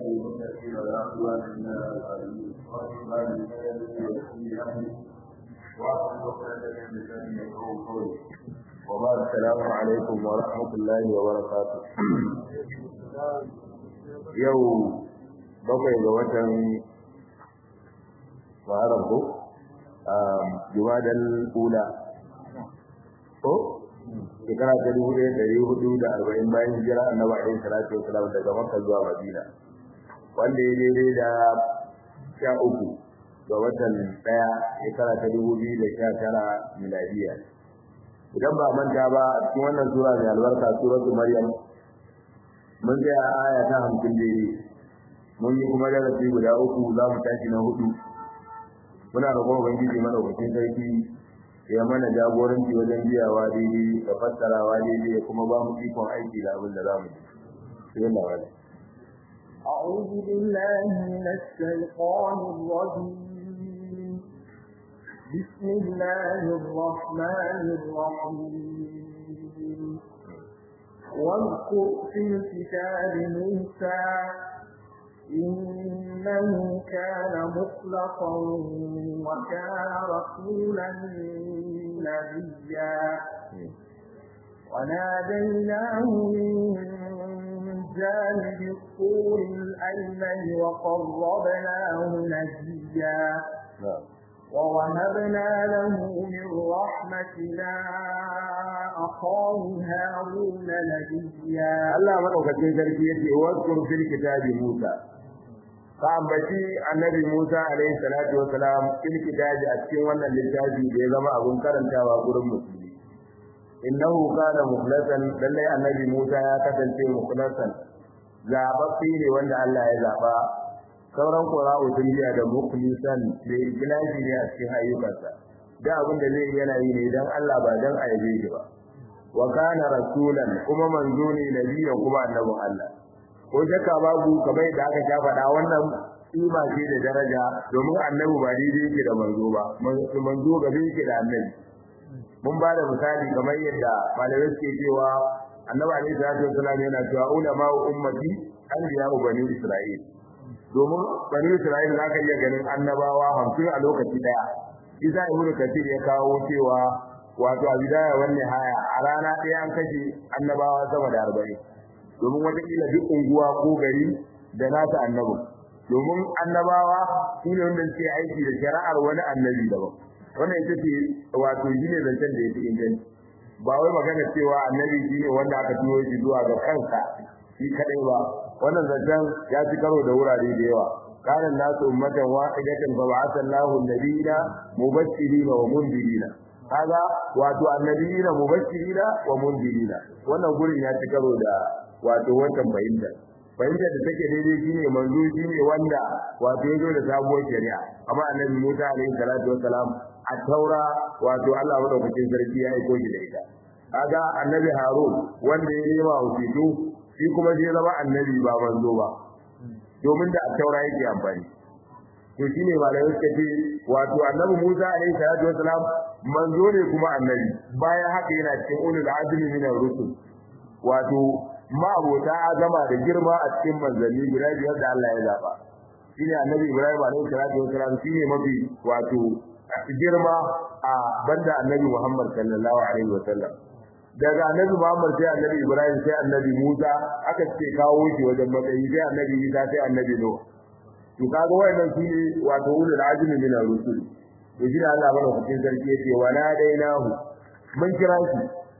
المتقين ولا عدوان الا على الظالمين وعلى اله وأصل وسلم بسنة يقول قولي وبعد السلام عليكم ورحمة الله وبركاته يوم bakwai ga watan Muharram ko Jumadal Ula ko shekara ta dubu ɗaya ɗari hudu da arba'in bayan hijira annabi alaihi salatu wasalam daga Makka zuwa Madina wanda ya daidai da sha uku ga watan ɗaya shekara ta dubu biyu da sha tara miladiya idan ba manta ba a cikin wannan sura mai albarka suratu Maryam mun ga aya ta hamsin daidai mun yi kuma darasi guda uku za mu tashi na hudu muna roƙon ubangiji madaukakin sarki ya mana jagoranci wajen biyawa daidai da fassarawa daidai ya kuma ba mu ikon aiki da abin da za mu yi sai Allah أعوذ بالله من الشيطان الرجيم بسم الله الرحمن الرحيم واذكر في الكتاب موسى إنه كان مخلصا وكان رسولا نبيا وناديناه من جانب الطور الأيمن وقربناه نجيا ووهبنا له من رحمتنا أخاه هارون نبيا الله مدوكتين sarki yace wazkur fil kitabi Musa ka ambaci annabi Musa alaihi salatu wa salam fil kitabi a cikin wannan littafi da ya zama abun karantawa gurin musulmi innahu kana mukhlasan lallai annabi Musa ya kasance mukhlasan zababbi ne wanda Allah ya zaba sauran qura'u sun biya da mukhlisan da ikhlasi ne a cikin ayyukansa da abin da zai yana yi ne dan Allah ba dan aibe shi ba wa kana rasulan kuma manzo ne nabiyan kuma annabin Allah ko shakka babu kamar da aka sha faɗa wannan kima ce da daraja domin annabi ba daidai yake da manzo ba manzo gabe yake da annabi mun ba da misali kamar yadda malamai suke cewa annabi alaihi salatu wasallam yana cewa ulama ummati anbiya bani isra'il domin bani isra'il za ka iya ganin annabawa hamsin a lokaci daya isa ibnu kathir ya kawo cewa wato a bidaya wannan haya a rana ɗaya an kashe annabawa sama da arba'in domin watakila duk unguwa ko gari da nasa annabin domin annabawa su ne wanda suke aiki da shari'ar wani annabi daban wannan ita ce wato shi ne zancen da ya fi inganci ba wai magana cewa annabi shi ne wanda aka turo shi zuwa ga kansa shi kadai ba wannan zancen ya ci karo da wurare da yawa kana nasu ummatan wahidatan fa ba'atha Allahu an-nabiyina mubashirina wa mundirina kaga wato annabiyina mubashirina wa mundirina wannan gurin ya ci karo da wato wannan fahimta fahimta da take daidai shine manzo shine wanda wato ya zo da sabuwar shari'a amma annabi Musa alaihi salatu wassalam a taura wato Allah madaukakin sarki ya aiko shi da ita kaga annabi Harun wanda ya yi wa wasitu shi kuma zai zama annabi ba manzo ba domin da a taura yake amfani to shine malamai suka ce wato annabi Musa alaihi salatu wassalam manzo ne kuma annabi bayan haka yana cikin ulul azmi min ar-rusul wato ma'abota azama da girma a cikin manzanni guda biyar da Allah ya zaba shine annabi Ibrahim alaihi salatu wassalam shine mafi wato girma a banda annabi Muhammad sallallahu alaihi wasallam daga annabi Muhammad sai annabi Ibrahim sai annabi Musa aka ce kawo shi wajen matsayi sai annabi Isa sai annabi Nuh to kaga wayannan su ne wato ulul azmi min ar-rusul to shi Allah bana cikin sarki yace wa nadainahu mun kira shi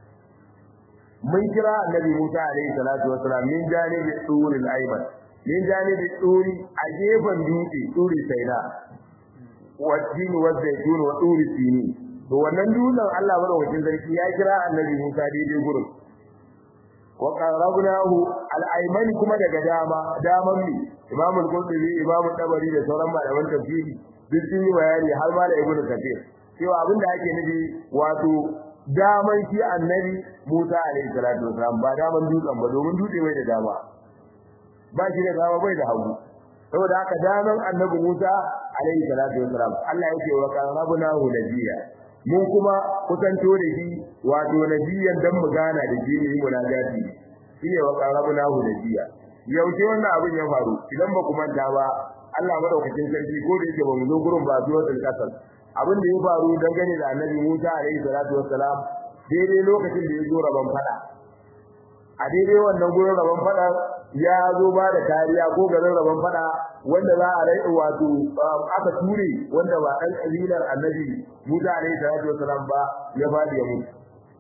mun kira annabi Musa alaihi salatu wassalam min janibi turil ayman min janibi turi a gefen dutse turi saina wa tin wa zaitun wa turi sini to wannan dutsen Allah madaukakin sarki ya kira annabi Musa daidai gurin wa qarabnahu al-ayman kuma daga dama daman mi Imam al-Qurtubi Imam Tabari da sauran malaman tafsiri duk sun yi bayani har ma da Ibn Kathir cewa abin da ake nufi wato daman shi annabi Musa alaihi salatu wasalam ba daman dutsen ba domin dutse bai da dama ba shi da dama bai da hagu saboda haka daman annabi Musa alaihi salatu wasalam Allah yake wa qarabnahu nabiyya mun kuma kusanto da shi wato nabiyan dan mu gana da shi ne munajati shine wa qarabnahu nabiyya yaushe wannan abin ya faru idan ba ku manta ba Allah madaukakin sarki ko da yake ba mu zo gurin ba zuwa kasar abin da ya faru dangane da Annabi Musa alaihi salatu wassalam daidai lokacin da ya zo rabon fada a daidai wannan gurin rabon fada ya zo ba da kariya ko garin rabon fada wanda za a rai wato aka ture wanda ba dan kabilar Annabi Musa alaihi salatu wassalam ba ya fadi ya mutu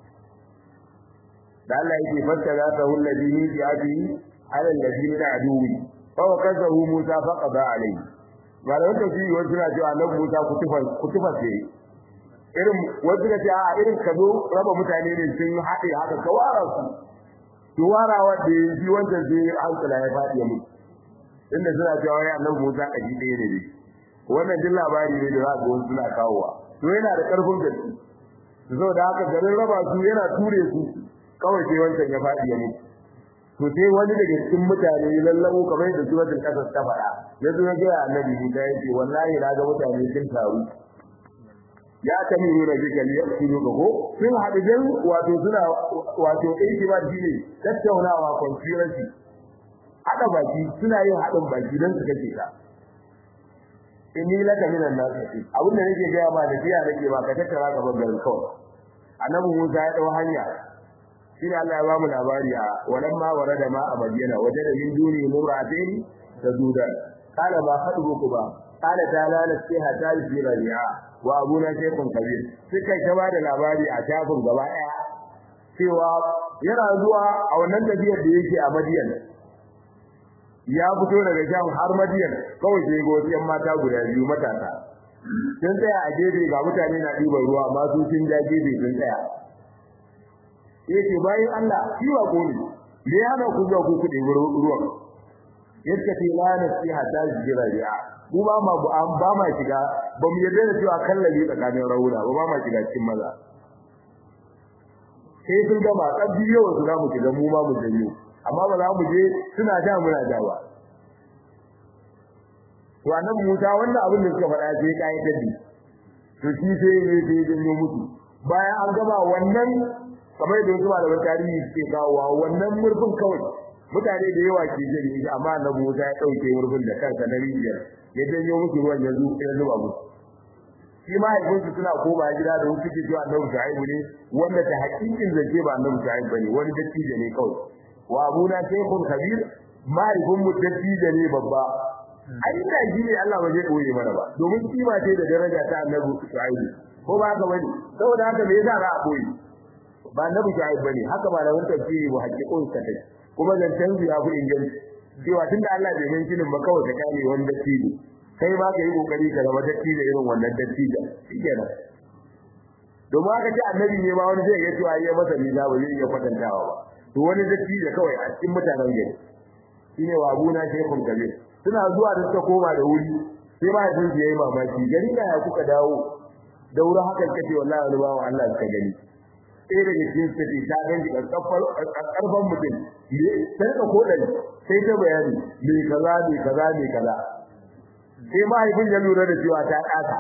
da Allah yake fassara ta hullabi ni bi abi ala allazi min aduwi fa wakazahu Musa fa qada alayhi malaman tafsiri wasu na cewa annabi Musa kutufa kutufa ce irin wasu na cewa irin ka zo raba mutane ne sun haɗe haka ka wara su to wara wanda ya ji wanda zai hankala ya faɗi ya mutu inda suna cewa ya annabi Musa kaji ɗaya ne dai wannan duk labari ne da za ga wasu suna kawowa to yana da ƙarfin gaske saboda haka garin raba su yana ture su kawai sai wancan ya faɗi ya mutu to sai wani daga cikin mutane lallabo kamar yadda suratul qasas ta faɗa ya zo ya ga annabi Musa ya ce wallahi na ga mutane sun taru ya tamiru da zikal ya tsiro ga ko sun haɗu dan wato suna wato aiki ba shi ne tattaunawa conspiracy haɗa baki suna yin haɗin baki dan su kace ka inni laka minan nas abin da nake ga ma da biya nake ba ka tattara ka bar garin kawai annabi Musa ya dau hanya shine Allah ya bamu labari a walamma warada ma a Madina wajada min duni muratin tazudan qala ma khatubuku ba qala ta'ala nasiha talibi rabi'a wa abuna shaykhun kabir suka ta bada labari a shafin gaba daya cewa yana zuwa a wannan tafiyar da yake a Madiyan ya fito daga Sham har Madiyan kawai sai ga wasu yan mata guda biyu matasa sun tsaya a gefe ga mutane na ɗiban ruwa amma su sun ja gefe sun tsaya yace bayan Allah shi wa gole me yana ku ga ku kudi ruwan yadda ce la nasiha ta jira ya mu ba ma an ba ma shiga ba mu yarda da cewa kallabi tsakanin rauna ba ba ma shiga cikin maza sai sun gama kabbi yau su za mu shiga mu ma mu janyo amma ba za mu je suna ja muna ja ba to annabi Musa wannan abin da suka faɗa sai kai dadi to shi sai ne sai janyo mutu bayan an gama wannan kamar da wasu malaman tarihi suke kawowa wannan murfin kawai mutane da yawa ke jin shi amma annabi Musa ya dauke murfin da kansa na rijiyar ya janyo musu ruwan ya zo ya zuba musu shi ma haifinsu suna koma gida da wasu ke cewa annabi Shu'aibu ne wanda ta hakikin zance ba annabi Shu'aibu bane wani dattijo ne kawai wa abuna shaykhun kabir mahaifin mu dattijo ne babba ai da shi ne Allah ba zai koye mana ba domin kima ce da daraja ta annabi Shu'aibu ko ba haka bane saboda haka me yasa za a koyi ba annabi Shu'aibu bane haka ba da wani tafsiri ba hakikin sa kai kuma zancen ya fi inganci cewa tunda Allah bai min shinin ba kawai ka kare wani dattijo kai ma ka yi kokari ka zama dattijo irin wannan dattijo shikenan domin haka ce annabi ne ma wani zai iya cewa ya masa nisa ba zai iya kwatantawa ba to wani dattijo kawai a cikin mutanen gari shine wa abuna shaykhun kabir suna zuwa da suka koma da wuri sai ma sun je yi mamaki gari da ya kuka dawo da wuri hakan kace wallahi wani bawo Allah suka gani sai daga cikin sai ta ganji karfan mutum ne sai ka kodan sai ta bayani me kaza me kaza me kaza sai mahaifin ya lura da cewa ta kasa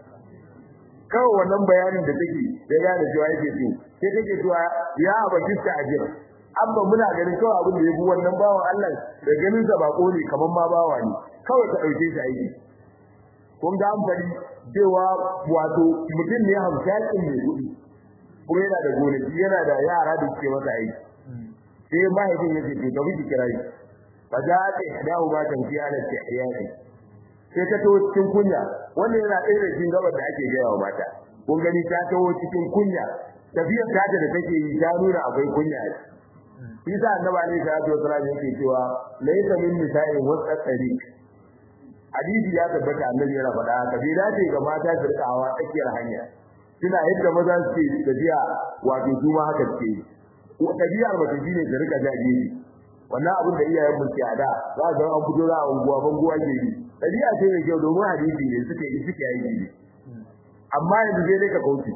kawai wannan bayanin da take ya gane cewa yake so sai take cewa ya abakista ajira amma muna ganin kawai abin da yafi wannan bawan Allah da ganin sa bako ne kaman ma bawa ne kawai ka dauke shi aiki kun ga an fari cewa wato mutum ne hamshakin mai kudi kuma yana da gonaki yana da yara da suke masa aiki sai mahaifin ya ce to ka bi kira shi fa za ta dawo ba ta fi ala tihyati sai ta tawo cikin kunya wanda yana ɗaya da cikin gabar da ake gaya wa mata kun gani ta tawo cikin kunya tafiyar ta da take yi ta nuna akwai kunya shi sa annabi ne sallallahu alaihi wasallam yake cewa laysa min nisa'in wasa tariq hadisi ya tabbata annabi yana faɗa haka bai dace ga mata su rika hawa tsakiyar hanya suna yadda maza suke tafiya wato su ma haka suke tabiyar mace shine ta rika jaje wannan abin da iyayen mu ke ada za ga an fito za a unguwa banguwa ke yi tabiya ce mai kyau domin hadisi ne suke yi suke yi amma yanzu zai dai ka kauce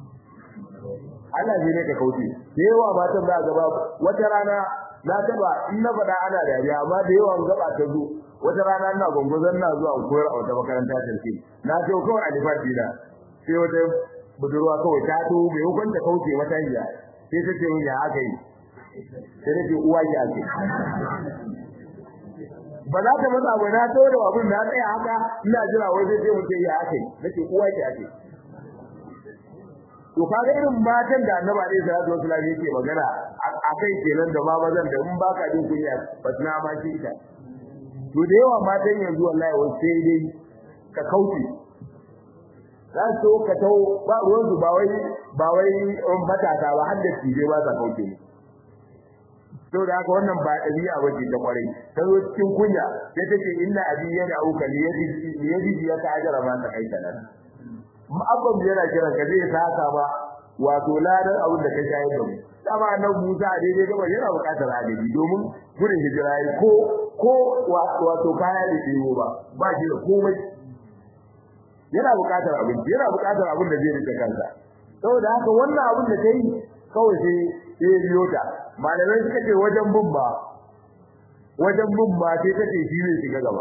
Allah zai dai ka kauce da yawa matan za gaba wata rana na taba in na faɗa ana dariya amma da yawan gaba ta zo wata rana ina gongozon na zuwa koyar a wata makaranta tarke na ce kawai a lifafi na sai wata budurwa kawai ta to mai hukunta kauce wata hanya sai ta ce mun ya aka yi sai nake uwa ki ake ba za ta matsa ba na to da abin na tsaya haka ina jira wai sai sai mutum ya ake nake uwa ke ake to kaga irin matan da annabi alaihi salatu wasallam yake magana a kai kenan da ma mazan da in baka jin kunya ba na ma shi ita to da yawa matan yanzu wallahi wai sai dai ka kauce za su ka tau ba ruwan su ba wai ba wai matasa ba har da tije ba sa kauce ne to da haka wannan ba dabi'a bace ta kwarai ta zo cikin kunya sai take inna abi yana auka li yadi li yadi ya ta ajara ma ta kai nan abban yana kiran ka zai saka ba wato ladan abin da ka shayar da mu dama nan Musa daidai gaba yana bukatar adadi domin gudun hijira ko ko wato kaya da ciwo ba ba shi da komai yana bukatar abinci yana bukatar abin da zai rike kansa saboda haka wannan abin da kai kawai sai sai biyo ta malamai suka ce wajen bin ba wajen bin ba sai kace shi ne shiga gaba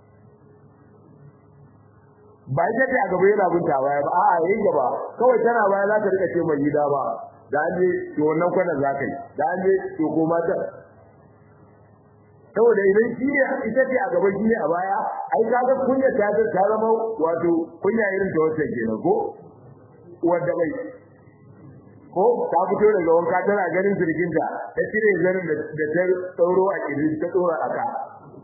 ba ita ce a gaba yana binta baya ba a'a yayin gaba kawai tana baya za ta rika ce mai gida ba da an je to wannan kwanan za ka yi da an je to ko mata saboda idan shi ne ita ce a gaba shi ne a baya ai kaga kunya ta ta zama wato kunya irin ta wacce kenan ko wanda bai ko ta fito daga wanka tana ganin zirginta ta cire zanin da ta tsauro a kirji ta tsora a ka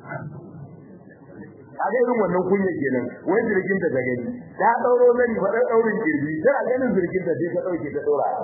kaga irin wannan kunya kenan wai zirgin ta ta gani ta dauro zani fa dan daurin kirji tana ganin zirgin ta sai ta dauke ta tsora a ka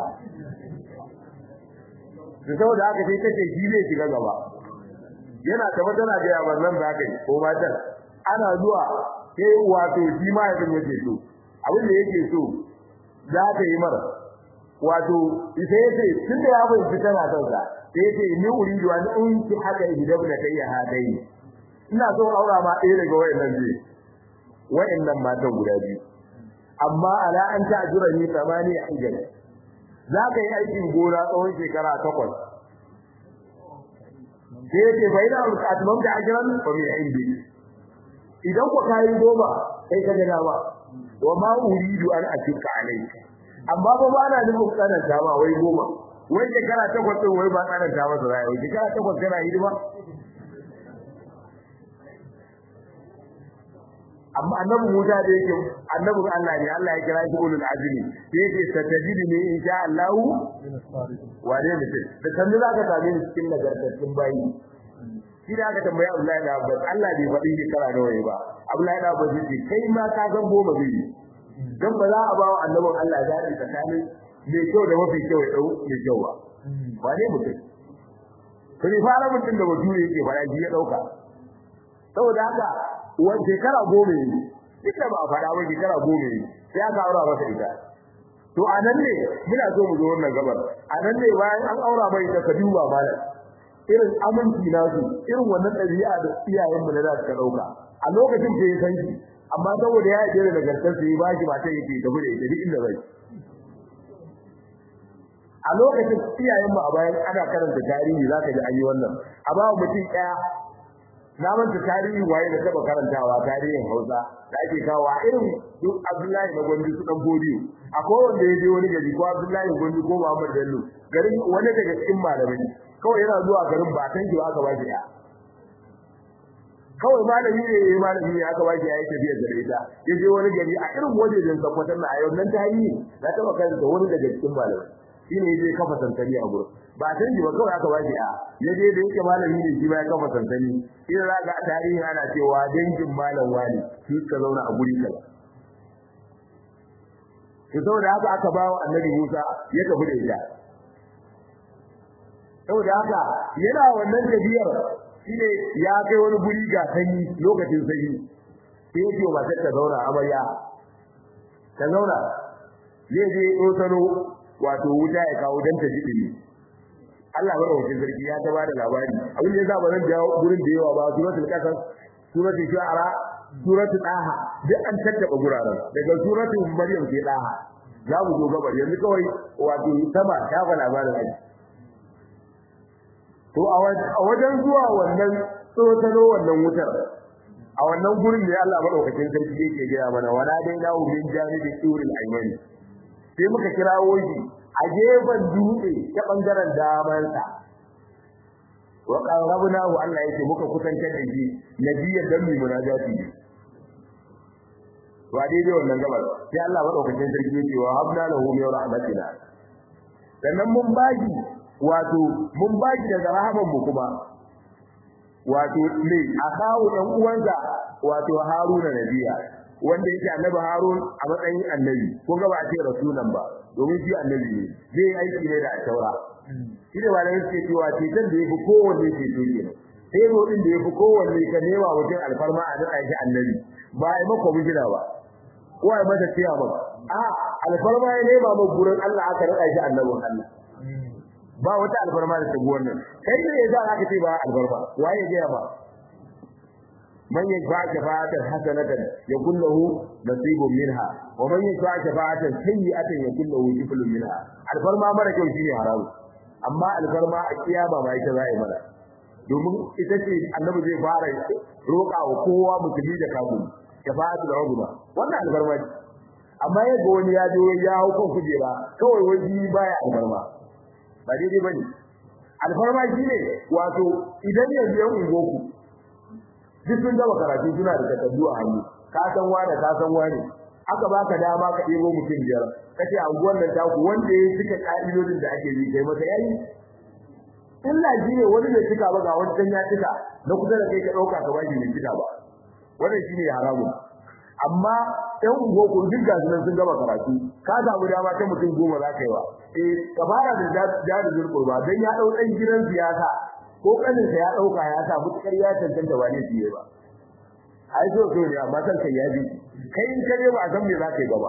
da saboda haka sai take shi ne shiga gaba yana ta tana ga ya wannan da kai ko matan ana zuwa sai wato shi ma yake yake so abin da yake so za ta yi mara wato sai yace tunda ya bai fita na son sa sai yace ni uridu an unki haka idan da kai ya hadai ina so aura ma ɗaya daga wayannan biyu wayannan matan guda biyu amma ala an ta'jura ni tamani hijaj za ka yi aikin gona tsawon shekara takwas sai yace bai da atmam da ajran fa min indi idan ku kai goma sai ka ga dama wa ma uridu an atuka alayka amma ba ba na nufin tsananta ba wai goma wai shekara takwas din wai ba tsananta masa rai wai shekara takwas kana hidima amma annabi Musa da yake annabin Allah ne Allah ya kira shi ulul azmi sai yake satajidi ne insha Allah wane mutum da sanin zaka same ni cikin nagartattun bayi shi da aka tambaya Abdullahi da Abbas Allah bai faɗi shekara nawa ba Abdullahi da Abbas yace kai ma ka san goma biyu dan ba za a ba wa annabin Allah zaɓi tsakanin mai kyau da mafi kyau ya dau mai kyau ba wane mutum sai fara mutum da bature yake fara shi ya dauka saboda haka wani shekara goma ne duk da ba a faɗa ba shekara goma ne sai aka aura masa ita to a nan ne muna so mu zo wannan gabar a nan ne bayan an aura mai ita ka duba malam irin aminci nasu irin wannan ɗabi'a da iyayenmu na da suka ɗauka a lokacin da ya san shi amma saboda ya yi da nagartar sai ba shi mata yake tafi da ita duk inda zai a lokacin iyayenmu a bayan ana karanta tarihi zaka ji an yi wannan a ba mutum ɗaya na manta tarihi waye da taba karantawa tarihin Hausa da ake kawo irin duk Abdullahi na Gondi su dan Bodiyo akwai wanda ya je wani gari ko Abdullahi Gondi ko Muhammad Bello garin wani daga cikin malamai kawai yana zuwa garin ba san ki aka ba shi ya kawai malami ne yayi malami ne aka ba shi ya tafiya da ita ya je wani gari a irin wajejen sakwatan na ayyukan nan tarihi na taba karanta wani daga cikin malamai shine yaje kafa santani a gurin ba san ji ba kawai aka ba shi a yaje da yake malami ne shi ba ya kafa santani in za ga tarihi ana cewa dangin malam wani shi ka zauna a guri kaza to saboda haka aka ba wa annabi Musa ya tafi da ita saboda haka yana wannan tafiyar shine ya kai wani guri ga sanyi lokacin sanyi sai yake wa matar ta zauna amarya ta zauna zai je dosano wato wuta ya kawo dan ta jiɗi Allah bada wakil sarki ya ta bada labari abin da yasa ba zan jawo gurin da yawa ba suratul qasas suratul shu'ara suratul daha duk an tattaba guraren daga suratul maryam ke daha za mu zo gabar yanzu kawai wato sama ta fa labarin ai to a wajen zuwa wannan tsotano wannan wutar a wannan gurin ne Allah madaukakin sarki yake gaya mana wala dai na min janibi turil aymani sai muka kirawo shi a gefen dutse ta bangaren damansa wa qarrabnahu Allah yake muka kusantar da shi nabiyyan dan mu munajati ne wa daidai wannan gabar sai Allah madaukakin sarki yake wa habna lahu min rahmatina sannan mun baki wato mun baki daga rahaman mu kuma wato ne akawu dan uwansa wato Haruna nabiya wanda yake annabi Harun a matsayin annabi ko ga ba a ce rasulan ba domin shi annabi ne zai aiki ne da taura shi da wani yake cewa ceton da yafi kowanne ce to kenan sai zo din da yafi kowanne ka nema wajen alfarma a daka shi annabi ba ai maka bijira ba ko ai mata tiya ba a alfarma ya nema ma gurin Allah aka rada shi annabin Allah ba wata alfarma da ta wannan kai ne yasa aka ce ba alfarma waye ga ba من يشفع شفاعة حسنة يكون له نصيب منها ومن يشفع شفاعة سيئة يكون له كفل منها الفرما mara kyau shine haramu amma alfarma a kiyama ba ita zai mana domin ita ce annabi zai fara roƙa wa kowa musulmi da kafiri shafa'atul uzma wannan alfarma ce amma yadda wani ya je ya hau kan kujera kawai wani baya alfarma ba daidai bane alfarma shine wato idan yanzu yan ungoku duk sun gama karatu suna da takardu a hannu ka san wane ka san wane aka baka dama ka ɗebo mutum biyar kace anguwan nan taku wanda ya cika ka'idodin da ake yi kai masa yayi illa shi ne wani bai cika ba ga wancan ya cika na kusa da kai ka ɗauka ka bashi bai cika ba wannan shine haramun amma ɗan unguwarku duk ga su sun gama karatu ka samu dama ta mutum goma za ka yi wa eh ka fara da jari zurkurba don ya ɗau ɗan gidan siyasa ko kaninsa ya dauka ya sa mutukar ya tantance ba ne fiye ba ai so so ne amma san kai ya bi kai in kare ba san me za ka yi gaba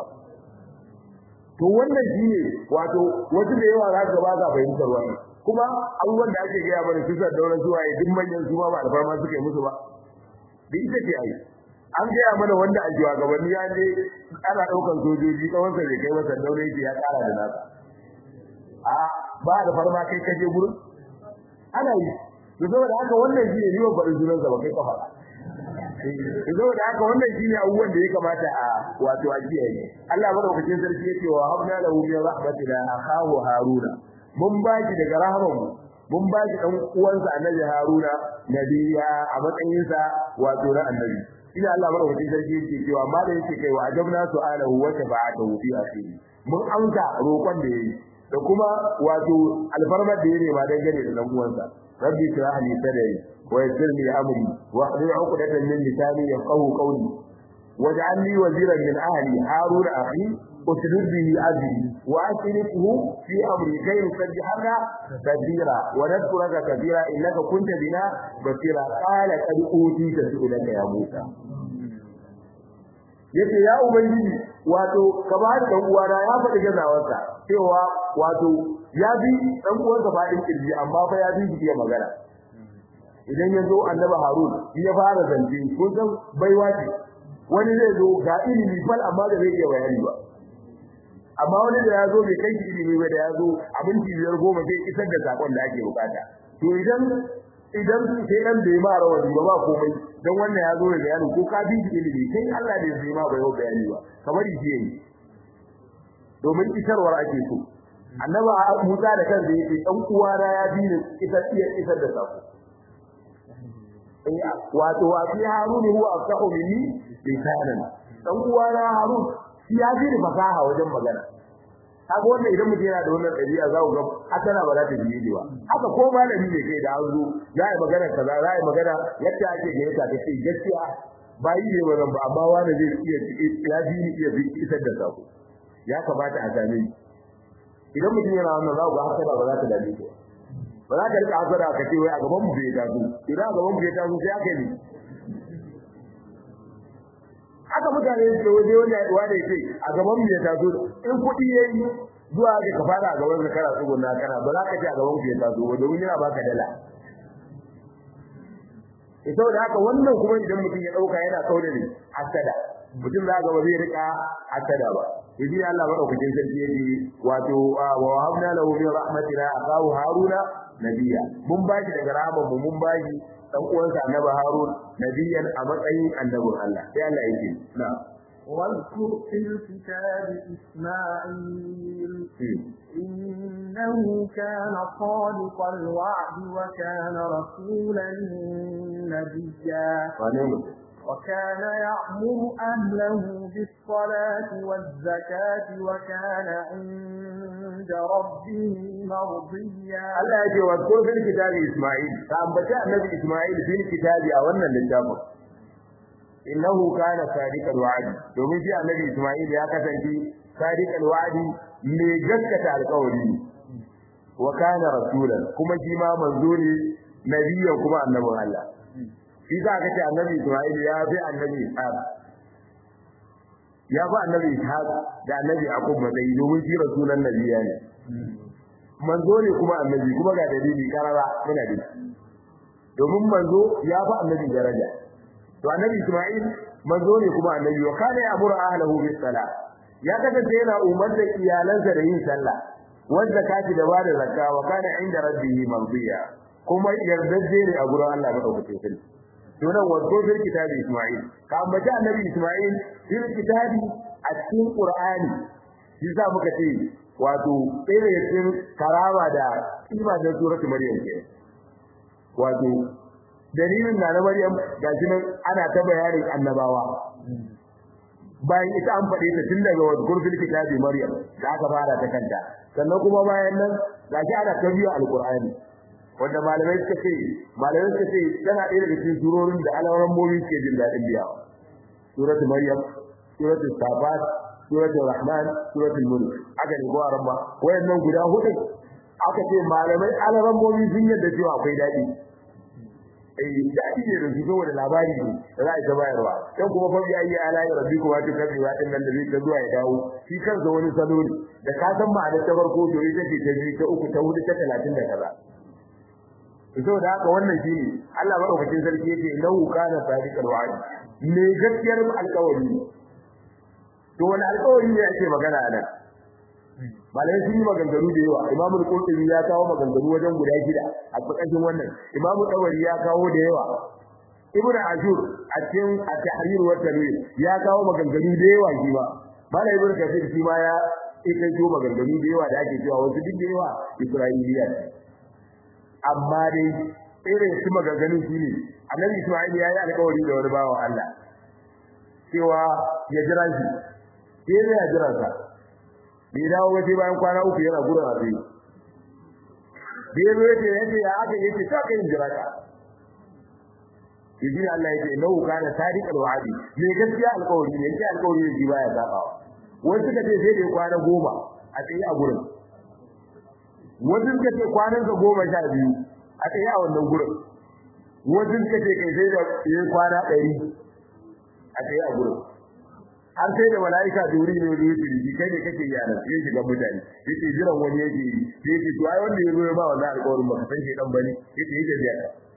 to wannan shine wato wasu da yawa za ka ba za fahimtar wannan kuma abubuwan da ake gaya mana kisar daular zuwa ya duk manyan su ba alfarma suka yi musu ba da ita ce ai an gaya mana wanda a jiwa gabanni ya je ana daukan sojoji tsawon sa bai kai masa daure ya kara da nasa a ba da farma kai kaje gurin ana yi to saboda haka wannan shi ne riwa faɗin sunan sa ba kai kafa to saboda haka wannan shi ne abubuwan da ya kamata a wato a kiyaye Allah madaukakin sarki yake wa habna lahu min rahmatina akhahu haruna mun baki daga rahmanmu mun baki dan uwansa annabi haruna nabiya a matsayin sa wato na annabi ina Allah madaukakin sarki yake cewa ma da yake kai wa ajabna su'alahu wa shafa'atuhu fi akhiri mun amsa roƙon da yayi da kuma wato alfarmar da yake ba dangane da dan uwansa rabbi shrah li sadri wa yassir li amri wa hlul 'uqdatan min lisani yafqahu qawli waj'al li waziran min ahli harun akhi usrid bihi azri wa asrifuhu fi amri kay nusabbihaka kathira wa nadhkuraka kathira innaka kunta bina basira qala qad utita su'ulaka ya musa yace ya ubangiji wato ka ba da dan uwana ya faɗi gazawarsa cewa wato ya bi dan uwansa faɗin kirji amma fa ya bi shi iya magana idan ya zo annabi harun ya fara zance kun san baiwa ce wani zai zo ga ilimi fal amma da zai iya bayani ba amma wani da ya zo bai kai ilimi ba da ya zo abinci biyar goma zai isar da sakon da ake bukata to idan idan sai dan bai ma rawani ba ba komai dan wannan ya zo da bayani ko ka bi ilimi kai Allah ne zai ma bai bayani ba kamar shi yayi domin isarwar ake so annaba Musa da kansa yake dan uwana ya bi ni isar iya isar da sako wato wa fi harun huwa afsahu minni lisanan dan uwana harun shi ya bi ni fasaha wajen magana kaga wannan idan mutum yana da wannan ɗabi'a za ku ga hasana ba za ta biye ba haka ko malami ne kai da an zo za a yi magana kaza za a yi magana yadda ake ga yadda ta ce gaskiya ba yi ne wannan ba amma wani zai iya ya bi ni iya isar da sako ya kamata a same idan mutum yana wannan za ku ga hasana ba za ta dame shi ba za ka rika hasara ka ce wai a gaban mu bai taso idan a gaban mu bai taso sai aka yi haka mutane su waje wanda wanda yake a gaban mu ya taso in kuɗi yayi zuwa ga ka fara a gaban ka kana tsuguna kana ba za ka ce a gaban ku ya taso ba domin yana baka dala ita da haka wannan kuma idan mutum ya dauka yana kauda ne hasada mutum za ga ba zai rika hasada ba yaji Allah madaukakin sarki yake wato wa wahabna lahu min rahmatina akahu haruna nabiya mun bashi daga rahman mu mun bashi dan uwansa annabi harun nabiyan a matsayin annabin Allah sai Allah yake na واذكر في الكتاب إسماعيل إنه كان صادق الوعد وكان رسولا نبيا وكان يأمر أهله بالصلاة والزكاة وكان عند ربه مرضيا Allah ya ce wa ko fil kitabi Isma'il ka ambaci annabi Isma'il fil kitabi a wannan littafin innahu kana sadiqal wa'di domin shi annabi Isma'il ya kasance sadiqal wa'di mai gaskata alƙawari wa kana rasulan kuma shi ma manzo ne nabiyyan kuma annabin Allah shi za ka ce annabi Isma'il ya fi annabi Ishaq ya fi annabi Ishaq da annabi Yaqub matsayi domin shi rasulan nabiyya ne manzo ne kuma annabi kuma ga dalili karara muna da domin manzo ya fi annabi daraja to annabi Isma'il manzo ne kuma annabi wa kana ya'muru ahlahu bis salah ya kasance yana umarta iyalansa da yin sallah wanda kaci da bada zakka wa kana inda rabbihi mardiya kuma yardajje ne a gurin Allah madaukakin sarki to nan wato fil kitabi Isma'il ka ambaci annabi Isma'il fil kitabi a cikin Qur'ani shi za muka ce wato ɗaya daga cikin karama da kima da suratul Maryam ke wato dalilin na na Maryam gashi nan ana ta bayanin annabawa bayan ita an faɗe ta tun daga wadkur fil kitabi Maryam da aka fara ta kanta sannan kuma bayan nan gashi ana ta biyo alqur'ani wanda malamai suka ce malamai suka ce tana ɗaya daga cikin surorin da alawaran momi ke jin daɗin biyawa suratul Maryam suratul Sabat suratul Rahman suratul Mulk aka ne ko aramba wayannan guda hudu aka ce malamai alawaran momi sun yadda cewa akwai daɗi eh daɗi ne da su saboda labari ne da za a ta bayarwa dan kuma fa ya yi ala ya rabbi kuma ta kabi wa din nan da zai ta zuwa ya dawo shi kansa wani salo ne da ka san ma'anar ta farko to ita ce ta biyu ta uku ta hudu ta talatin da kaza saboda haka wannan shi ne Allah madaukakin sarki yake lahu kana sadiqal wa'd me gaskiyar alƙawari to wani alƙawari ne ake magana a nan malai sun yi maganganu da yawa imamu al-qurtubi ya kawo maganganu wajen guda shida a tsakanin wannan imamu tawari ya kawo da yawa ibnu ashur a cikin at-tahrir wa tanwir ya kawo maganganu da yawa shi ba malai ibnu kafir shi ma ya ita jo maganganu da yawa da ake cewa wasu duk da yawa isra'iliya amma dai irin su maganganu shi ne annabi isma'il ya yi alƙawari da wani bawa Allah cewa ya jira shi sai ya jira sa bai dawo waje bayan kwana uku yana gurin azu bai zo yace yace ya aka yace ta kai jira ka Ibi Allah yake lahu kana sadiqal wa'di me gaskiya alƙawari ne yake alƙawari ne baya sabawa wani suka ce sai dai kwana goma a tsaye a gurin wani suka ce kwanan sa goma sha biyu a tsaye a wannan gurin wani suka ce kai sai da yayi kwana ɗari a tsaye a gurin har sai da malaika duri ne da yake ji kai ne kake yana sai shiga mutane yake jiran wani yake yi sai yake to ai wanda yazo ya ba wannan alƙawarin baka san shi dan bane yake yake biya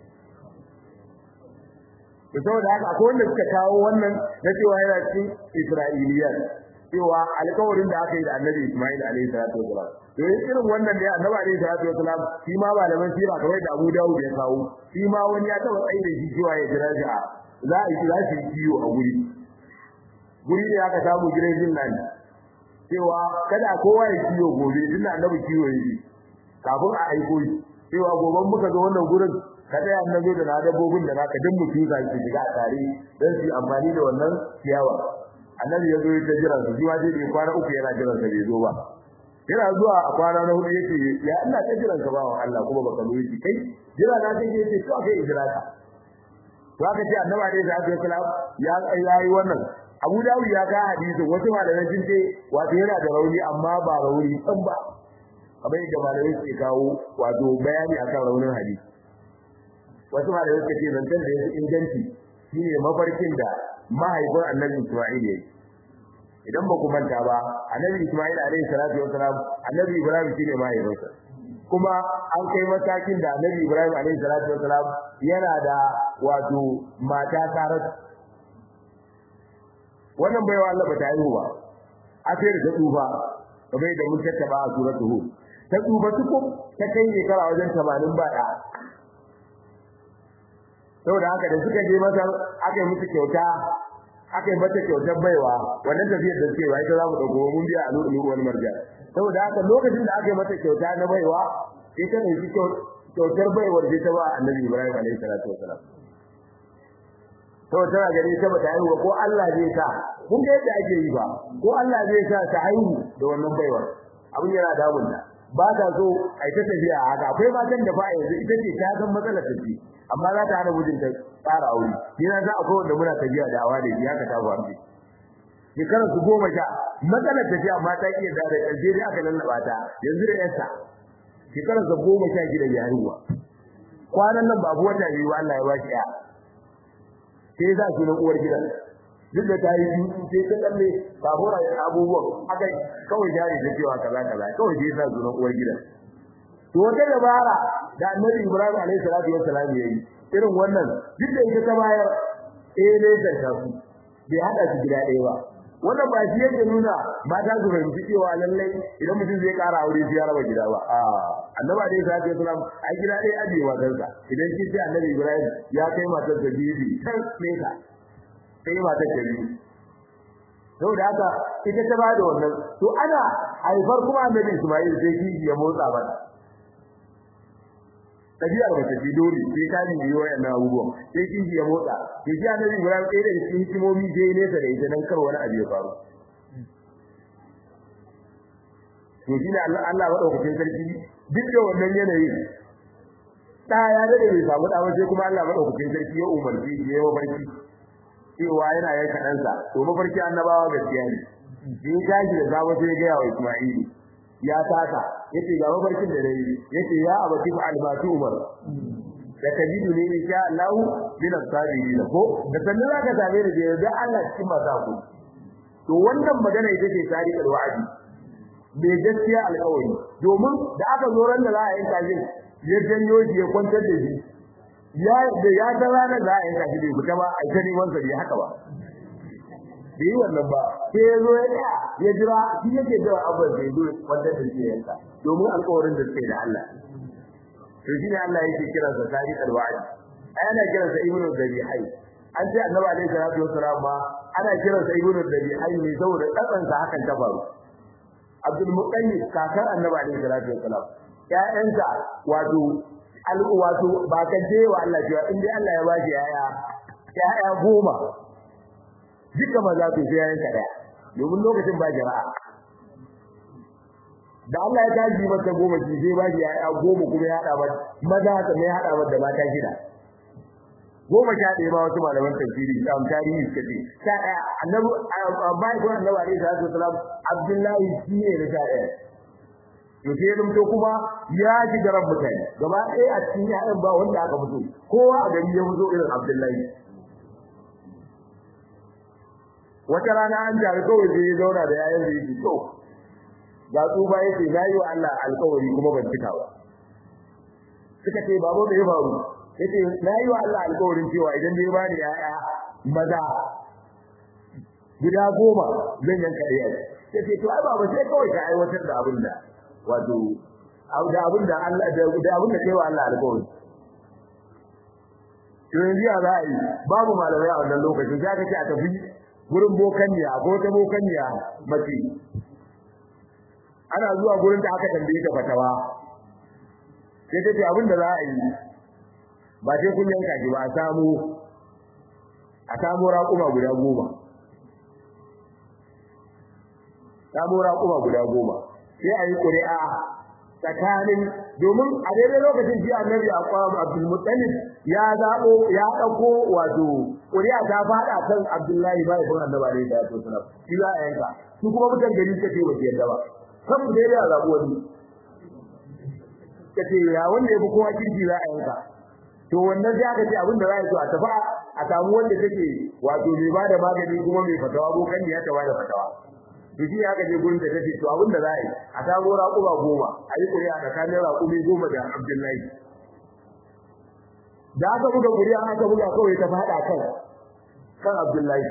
to saboda haka akwai wanda suka kawo wannan na cewa yana cikin Isra'iliyan cewa alƙawarin da aka yi da Annabi Isma'il alaihi salatu wasalam to irin wannan da Annabi alaihi salatu wasalam shi ma malaman sira kawai da Abu Dawud ya kawo shi ma wani ya taba tsaye da shi cewa ya jira shi a za a yi za shi kiyo a guri guri ne aka samu gidan nan cewa kada kowa ya kiyo gobe din annabi kiyo yake kafin a aiko shi cewa goban muka zo wannan gurin kada ya annabi da dabbobin da naka din mutu za su shiga tare dan su amfani da wannan ciyawa annabi ya zo ya jira su jiwa dai kwana uku yana jiran sa bai zo ba yana zuwa a kwana na hudu yake ya Allah ta jiran ka bawan Allah kuma baka zo yake kai jira na kai yake to kai jira ka to aka ce annabi alaihi salatu wasalam ya yayi wannan Abu Dawud ya ga hadisin wasu malamai sun ce wato yana da rauni amma ba rauni san ba kamar yadda malamai suke kawo wato bayani akan raunin hadisi wasu malamai suka ce zancen da yake inganci shine mafarkin da mahaifin Annabi Isma'il yayi idan ba ku manta ba Annabi Isma'il alaihi salatu wasalam Annabi Ibrahim shine mahaifinsa kuma an kai matakin da Annabi Ibrahim alaihi salatu wasalam yana da wato mata Saratu wannan baiwa Allah ba ta haihu ba a sai da tsufa kamar da mun tattaba a suratul hud ta tsufa tuku ta kai shekara wajen 80 ba da saboda haka da suka je masa aka yi musu kyauta aka yi mata kyautar baiwa wannan tafiyar da suke ita za mu dauko mun biya a lulu wani marjan saboda haka lokacin da aka yi mata kyauta na baiwa sai ta ɗauki kyautar baiwar sai ta ba annabi Ibrahim alaihi salatu wasalam to tana gani ta bata haihuwa ko Allah zai sa kun ga yadda ake yi ba ko Allah zai sa ta haihu da wannan baiwar abin yana damun ta ba ta so a ta tafiya haka akwai matan da fa yanzu ita ce ta san matsalar ta ce amma za ta hana mijinta tsara aure ni na za akwai wanda muna tafiya da awa da ya ka ta faru shekarar su goma sha matsalar tafiya amma ta iya da ƙarshe dai aka lallaba ta yanzu da yarsa shekarar sa goma sha gida ya haihuwa kwanan nan babu wata biyu Allah ya ba shi ya sai za su na uwar gidan duk da ta yi dutu sai ta kalle babura ya abubuwan aka kawai jari da cewa kaza kaza kawai sai za su na uwar gidan to wata dabara da annabi Ibrahim alaihi salatu wassalam yayi irin wannan duk da ita ta bayar eh ne da ta su bai hada su gida ɗaya ba wannan ba shi yake nuna mata su fahimci cewa lallai idan mutum zai ƙara aure sai ya raba gida ba a annabi alaihi salatu wasalam ai gida ɗaya aje matarsa idan kin ce annabi ibrahim ya kai matar da bibi kan nesa sai matar ta biyu saboda haka ita ta bada wannan to ana haifar kuma annabi isma'il sai kiji ya motsa mata tabiyar mace ce dole sai ta yi wayannan abubuwan sai kiji ya motsa ke ji annabi Ibrahim ɗaya da cikin hikimomi je nesa da ita dan kar wani abu ya faru to shi ne Allah Allah madaukakin sarki duk da wannan yanayi da ya dade bai samu da sai kuma Allah madaukakin sarki ya umarci ya yi mafarki cewa yana yanka ɗansa to mafarki annabawa gaskiya ne in tashi da zaba sai ga yawa Isma'il ya taka yace ga mafarkin da nayi yace ya abati fa albatu umar da kajidu ne insha Allah bin as-sabirin ko da sannan zaka same ni da Allah cikin masu ku to wannan magana ita ce tarihi wa'adi bai gaskiya alƙawari domin da aka zo ran da za a yanka shi ya janyo shi ya kwantar da shi ya da ya ta rana za a yanka shi bai fita ba a ta neman sa bai haka ba bai wannan ba sai ya zo ya tsaya ya jira shi yake da abin da ya zo kwantar da shi yanka domin alƙawarin da suke da Allah to shine Allah yake kiran sa tarihi alwa'id ana kiran sa ibnu zabihai an ce annabi alaihi salatu wassalam ma ana kiran sa ibnu zabihai ne saboda tsakan sa hakan ta faru Abdul Muqayyid kakar annabi alaihi salatu wassalam ƴaƴansa wato al wato ba ka je wa Allah cewa in dai Allah ya ba shi yaya yaya goma duka maza to sai yayin kada domin lokacin ba jara'a da Allah ya taji mata goma shi sai ba shi yaya goma kuma ya hada mata maza ta mai hada mata mata shida goma sha ɗaya ba wasu malaman tafsiri am tarihi suka ce sha ɗaya annabi bai ko annabi alaihi salatu wasalam abdullahi shi ne na sha ɗaya to sai dum to kuma ya ji garan mutane gaba ɗaya a cikin yayan ba wanda aka fito kowa a gari ya fito irin abdullahi wata rana an jari kawai sai ya zauna da yayan da yake to ga tsufa yake na yi wa Allah alkawari kuma ban cika ba suka ce babu da ya faru yace na yi wa Allah alƙawarin cewa idan bai bani yaya maza guda goma zan yanka ɗaya yace to ai baba sai kawai ka aiwatar da abin da wato da abin da Allah da abin da kai wa Allah alƙawari to yanzu ya za a yi babu malamai a wannan lokacin za ka ce a tafi gurin bokanniya ko ta bokanniya mace ana zuwa gurin da aka tambaye ta fatawa sai ta ce abin da za a yi ba sai kun yanka shi ba a samu a samu raƙuma guda goma samu raƙuma guda goma sai a yi ƙuri'a tsakanin domin a daidai lokacin shi annabi a kwam abdul muttalib ya zaɓo ya ɗauko wato ƙuri'a ta faɗa kan abdullahi ba ya kuma annabi alaihi salatu wasalam shi za a yanka su kuma mutan gari suka ce ba su yadda ba kan mu daidai a zaɓo wani ka ce ya wanda ya fi kowa kirki za a yanka to wannan sai aka ce abin da za a so a tafi a samu wanda take wato mai bada magani kuma mai fatawa ko kan ya ta bada fatawa to shi aka je gurin da take to abin da za a yi a samu raƙuma goma a yi ƙuri'a tsakanin raƙumi goma da Abdullahi da aka buga ƙuri'a aka buga kawai ta faɗa kan kan Abdullahi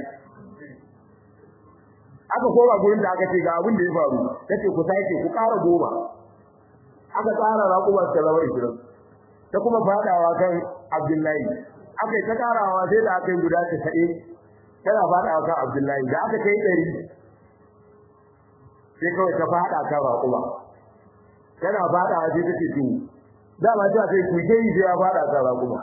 aka koma gurin da aka ce ga abin da ya faru tace ku sake ku ƙara goma aka tsara raƙuma ta zama 20 ta kuma fadawa kan Abdullahi akai ta karawa sai da akai guda 90 tana fada kan Abdullahi da aka kai ɗari sai kawai ta fada kan Raquba tana fada sai take to dama ta sai ku je yi ya fada kan Raquba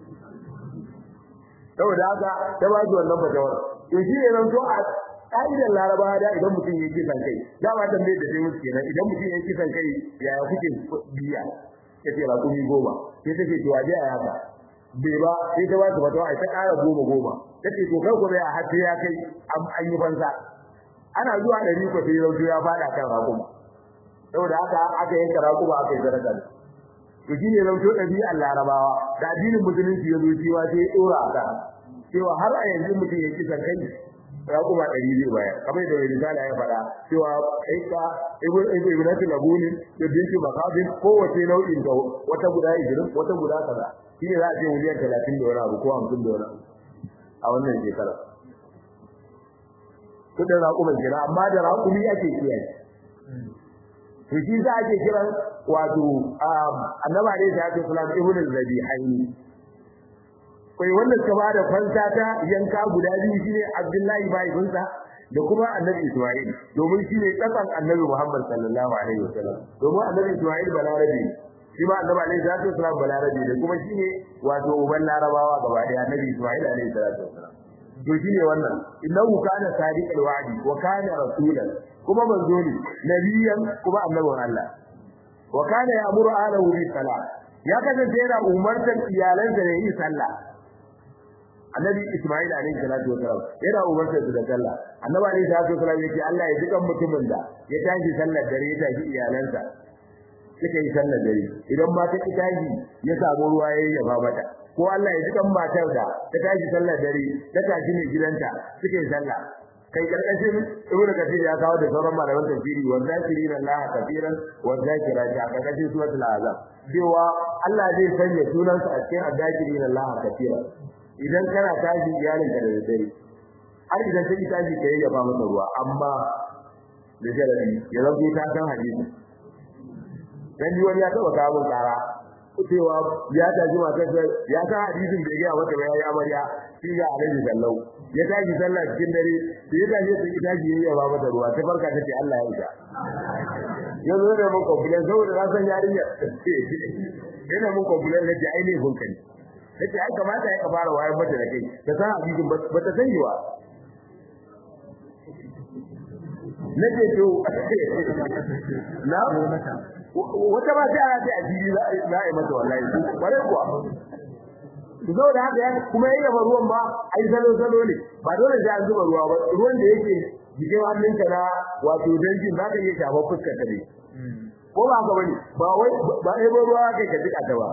saboda haka ta ba shi wannan fatawar to shi ne nan to a ƙa'idar Laraba da idan mutum ya kisan kai dama tambaye da sai musu kenan idan mutum ya kisan kai yaya kuke biya kace raƙumi goma sai take to waje a haka bai ba sai ta ba ta fatawa ai ta ƙara goma goma take to kai ko bai a hatta ya kai an yi banza ana zuwa ɗari ko sai rauto ya fada kan raƙuma saboda haka aka yanka raƙuma aka yi sadaka to shine rauto ɗabi'ar larabawa da addinin musulunci ya zo cewa sai ya ɗora a kan cewa har a yanzu mutum ya kisan kai raƙuma ɗari zai bayar kamar da mai misali ya faɗa cewa kai ka ibnatu labunin da binti makabin kowace nau'in da wata guda ishirin wata guda kaza shine za a ce miliyan talatin da wani abu ko hamsin da wani abu a wannan shekara kudin raƙuman kira amma da raƙumi ake kiyaye to shi za ake kiran wato annaba ne da ake sunan ibnu zabihaini kai wanda suka bada fansa ta yanka guda biyu shine Abdullahi baibinsa da kuma Annabi Isma'il domin shine kasan Annabi Muhammad sallallahu alaihi wasallam domin Annabi Isma'il balarabi shi ma Annabi alaihi salatu wasallam balarabi da kuma shine wato uban larabawa gaba daya Annabi Isma'il alaihi salatu wasallam to shine wannan innahu kana sadiqal wa'di wa kana rasulan kuma manzo ne nabiyan kuma annabin Allah wa kana ya'muru ahlahu bis salat ya kasance yana umartar iyalansa da yin sallah annabi Isma'il alaihi salatu wasalam yana umarta su da sallah annabi alaihi salatu wasalam yake Allah ya dukan mutumin da ya tashi sallar dare ya tashi iyalansa suka yi sallar dare idan ma ta tashi ya samu ruwa ya yaba mata ko Allah ya dukan matar da ta tashi sallar dare ta tashi ne gidanta suka yi sallah kai karkashin ibnu kathir ya kawo da sauran malaman tafsiri wa zakirin Allah kafiran wa zakirati a karkashin suratul azab cewa Allah zai sanya sunansa a cikin addakirin Allah kafiran idan kana tashi iyalinka da dare har idan sai tashi ka yi gaba masa ruwa amma da jarabi ya zanto ta san hadisi dan ni wani ya taba kawo tsara cewa ya tashi matar ya san hadisin da ya ga wata yayi amarya shi ga alaihi sallau ya tashi sallah cikin dare da ya tashi sai tashi yayi gaba masa ruwa ta farka tace Allah ya isa ya zo da mun complain saboda na san yarinya yana mun complain da ai ne hunkali nace ai kamata ya fara wayar mata da kai ta san hadisin ba ta sani ba nace to na wata ba sai ana ce a jiri za a yi mata wallahi bare kuwa zo da haka ya kuma yayi ba ruwan ba ai salo salo ne ba dole sai an zuba ruwa ba ruwan da yake jikin hannunka na wato danjin za ka iya shafa fuskar ka ne ko ba ka bane ba wai ba ai ba ruwa kai ka jika ta ba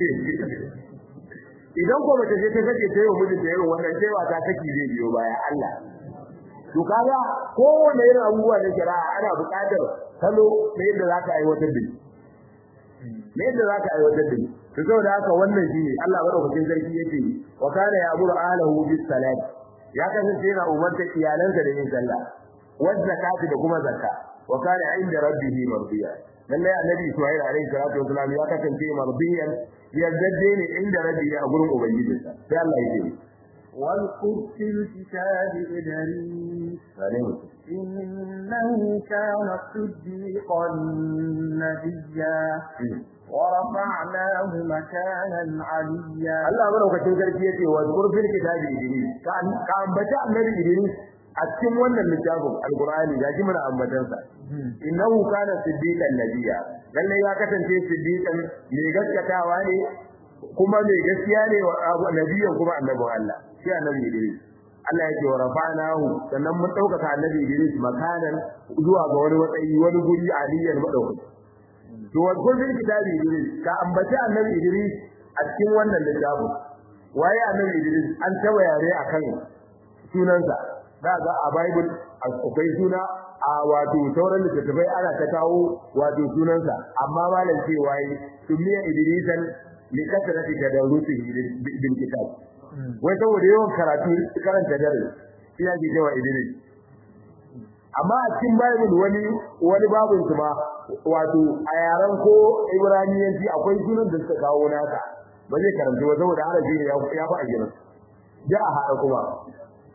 idan ko mace ce ta sake ta yau mijin da irin wannan cewa ta saki zai biyo baya Allah to kaga kowanne irin abubuwa da shari'a ana buƙatar salo da yadda zaka aiwatar da shi ne yadda zaka aiwatar da shi to saboda haka wannan shine Allah madaukakin sarki yake wa kana ya'muru ahlahu bis salat ya kasance yana umarta iyalansa da yin sallah wa zakati da kuma zakka wa kana inda rabbihi mardiya lalle annabi Isma'il alaihi salatu wasalam ya kasance mardiyan yardajje ne inda rabbihi a gurin ubangijinsa sai Allah ya ce واذكر في الكتاب إدريس إنه كان صديقا نبيا ورفعناه مكانا عليا الله madaukakin sarki yace wa zkur fil kitabi idris ka ambata annabi idris a cikin wannan littafin alqur'ani ga ji mana ambatan sa innahu kana siddiqan nabiyya lalle ya kasance siddiqan mai gaskatawa ne kuma mai gaskiya ne wa nabiyyan kuma annabin Allah shi annabi idris Allah yake wa rafa'nahu sannan mun dauka annabi idris makanan zuwa ga wani matsayi wani guri aliyan madaukaki to wadkun fil kitabi Idris ka ambaci annabi Idris a cikin wannan littafin waye annabi Idris an taba yare akan sunansa daga a Bible akwai suna a wato sauran littattafai ana ta kawo wato sunansa amma malam ce waye sumiya Idrisan li kasrati tadarusihi bil kitab wai saboda yawan karatu karanta dare shi yake cewa Idris amma a cikin Bible wani wani babun kuma wato a yaran ko Ibraniyanci akwai sunan da suka kawo naka ba zai karanta ba saboda harafi ne ya fi a gidan da a hada kuma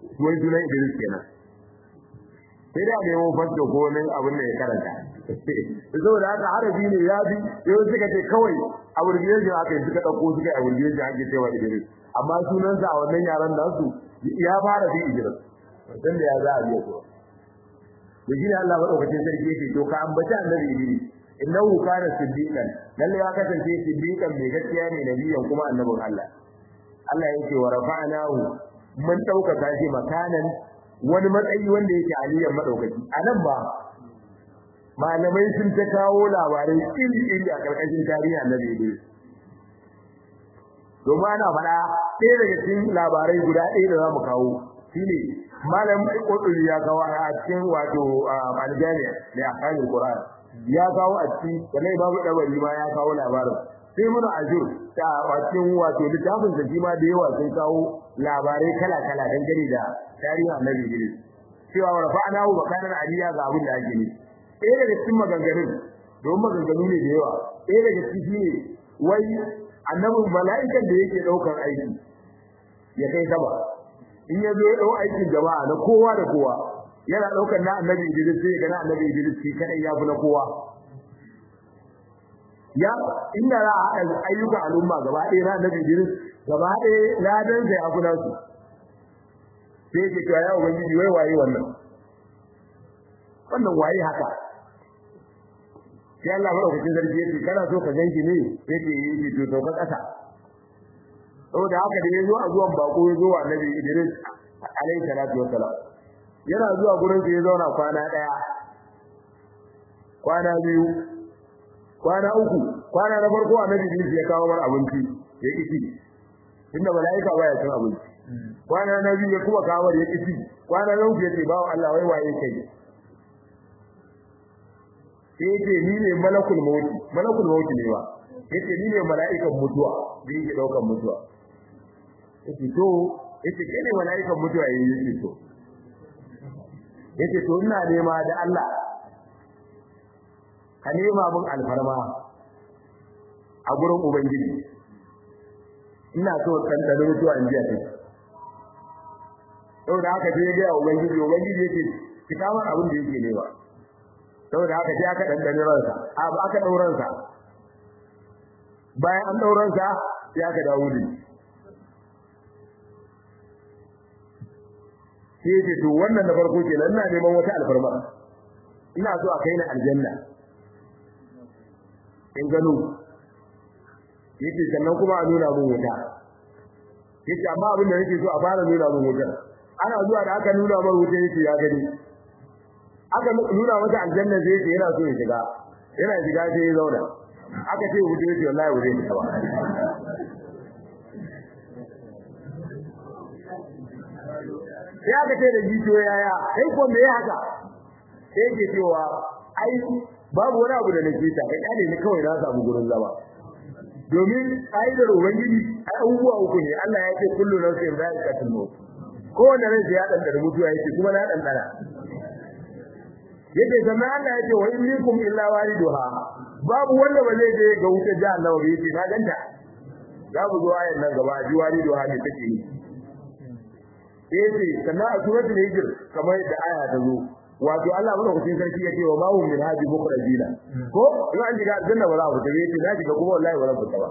wai sunan Idris kenan sai da nemo fasto ko wani abin da ya karanta saboda haka harafi ne ya bi yau suka ce kawai abbreviation aka yi suka ɗauko suka yi abbreviation ake cewa Idris amma sunansa a wannan yaran da su ya fara bi Idris dan da ya za a biya ko da shi ne Allah madaukakin sarki yake to ka ambaci annabi Idris innahu kana siddiqan lalle ya kasance siddiqan mai gaskiya ne nabiyan kuma annabin Allah Allah yake wa rafa'nahu mun dauka shi makanan wani matsayi wanda yake aliyan madaukaki anan ba malamai sun ta kawo labarai iri iri a karkashin tarihi annabi Idris domin ana faɗa ɗaya daga cikin labarai guda ɗaya da za mu kawo shine malam Qudri ya kawo a cikin wato aljami'a da akalin Qur'an ya kawo a cikin sannan babu dabari ma ya kawo labarin sai muna ajur ta cikin wato littafin da ma da yawa sun kawo labarai kala kala dangane da tarihin Annabi Idris cewa wa rafa'nahu makanan aliya ga abin da ake ne ɗaya daga cikin maganganun don maganganu ne da yawa ɗaya daga ciki shine wai annabin mala'ikan da yake ɗaukar aiki ya kai sama in ya zo ya ɗau aikin jama'a na kowa da kowa yana ɗaukar na annabi Idris sai ga na annabi Idris shi kadai ya fi na kowa ya inda za a haɗa ayyuka al'umma gaba ɗaya na annabi Idris gaba ɗaya ladan sai abu nasu sai ke cewa ya ubangiji wai waye wannan wannan waye haka sai Allah madaukakin sarki yake kana so ka ganki ne yake yi to to ka kasa saboda haka da yazo a zuwan bako yazo wa annabi Idris alayhi salatu wassalam yana zuwa gurin sa ya zauna kwana daya kwana biyu kwana uku kwana na farko annabi Idris ya kawo mar abinci ya kici inda malaika baya cin abinci kwana na biyu ya kuma kawo mar ya kici kwana na uku yace bawo Allah wai waye kai sai yace ni ne malakul mauti malakul mauti ne ba yace ni ne mala'ikan mutuwa da yake daukan mutuwa yace to yace kai ne mala'ikan mutuwa yace to yace to ina nema da Allah ka nema mun alfarma a gurin ubangiji ina so tantance mutuwa in jiya take saboda haka sai ya ga ubangiji ubangiji yake ki kamar abin da yake nema saboda haka sai aka dandane ransa a ba aka dauran sa bayan an dauran sa sai aka dawo da shi sai to wannan da farko kenan ina neman wata alfarma ina so a kai ni aljanna in gano yace sannan kuma a nuna mun wuta yace amma abin da nake so a fara nuna mun wuta ana zuwa da aka nuna mun wuta yace ya gani aka nuna masa aljanna sai yace yana so ya shiga yana shiga sai ya zauna aka ce wuta yace wallahi wuta ne ba sai aka ce da jijiyo yaya kai ko me haka sai yake cewa ai babu wani abu da nake ta kai ne ni kawai na samu gurin zama domin aidar ubangiji ai abubuwa uku ne Allah ya ce kullu nafsin za'iqatul maut kowanne rai sai ya dandana mutuwa yake kuma na dandana yake sannan Allah ya ce wa in minkum illa waliduha babu wanda ba zai je ga wutar jahannama ba yake na ganta za mu zo ayan nan gaba ji waliduha ne take ni yace sannan a suratul hijr kamar da aya ta zo wato Allah madaukakin sarki yake wa mahum min hadi mukhrajina ko in an diga aljanna ba za ku tabe yace na diga kuma wallahi ba za ku taba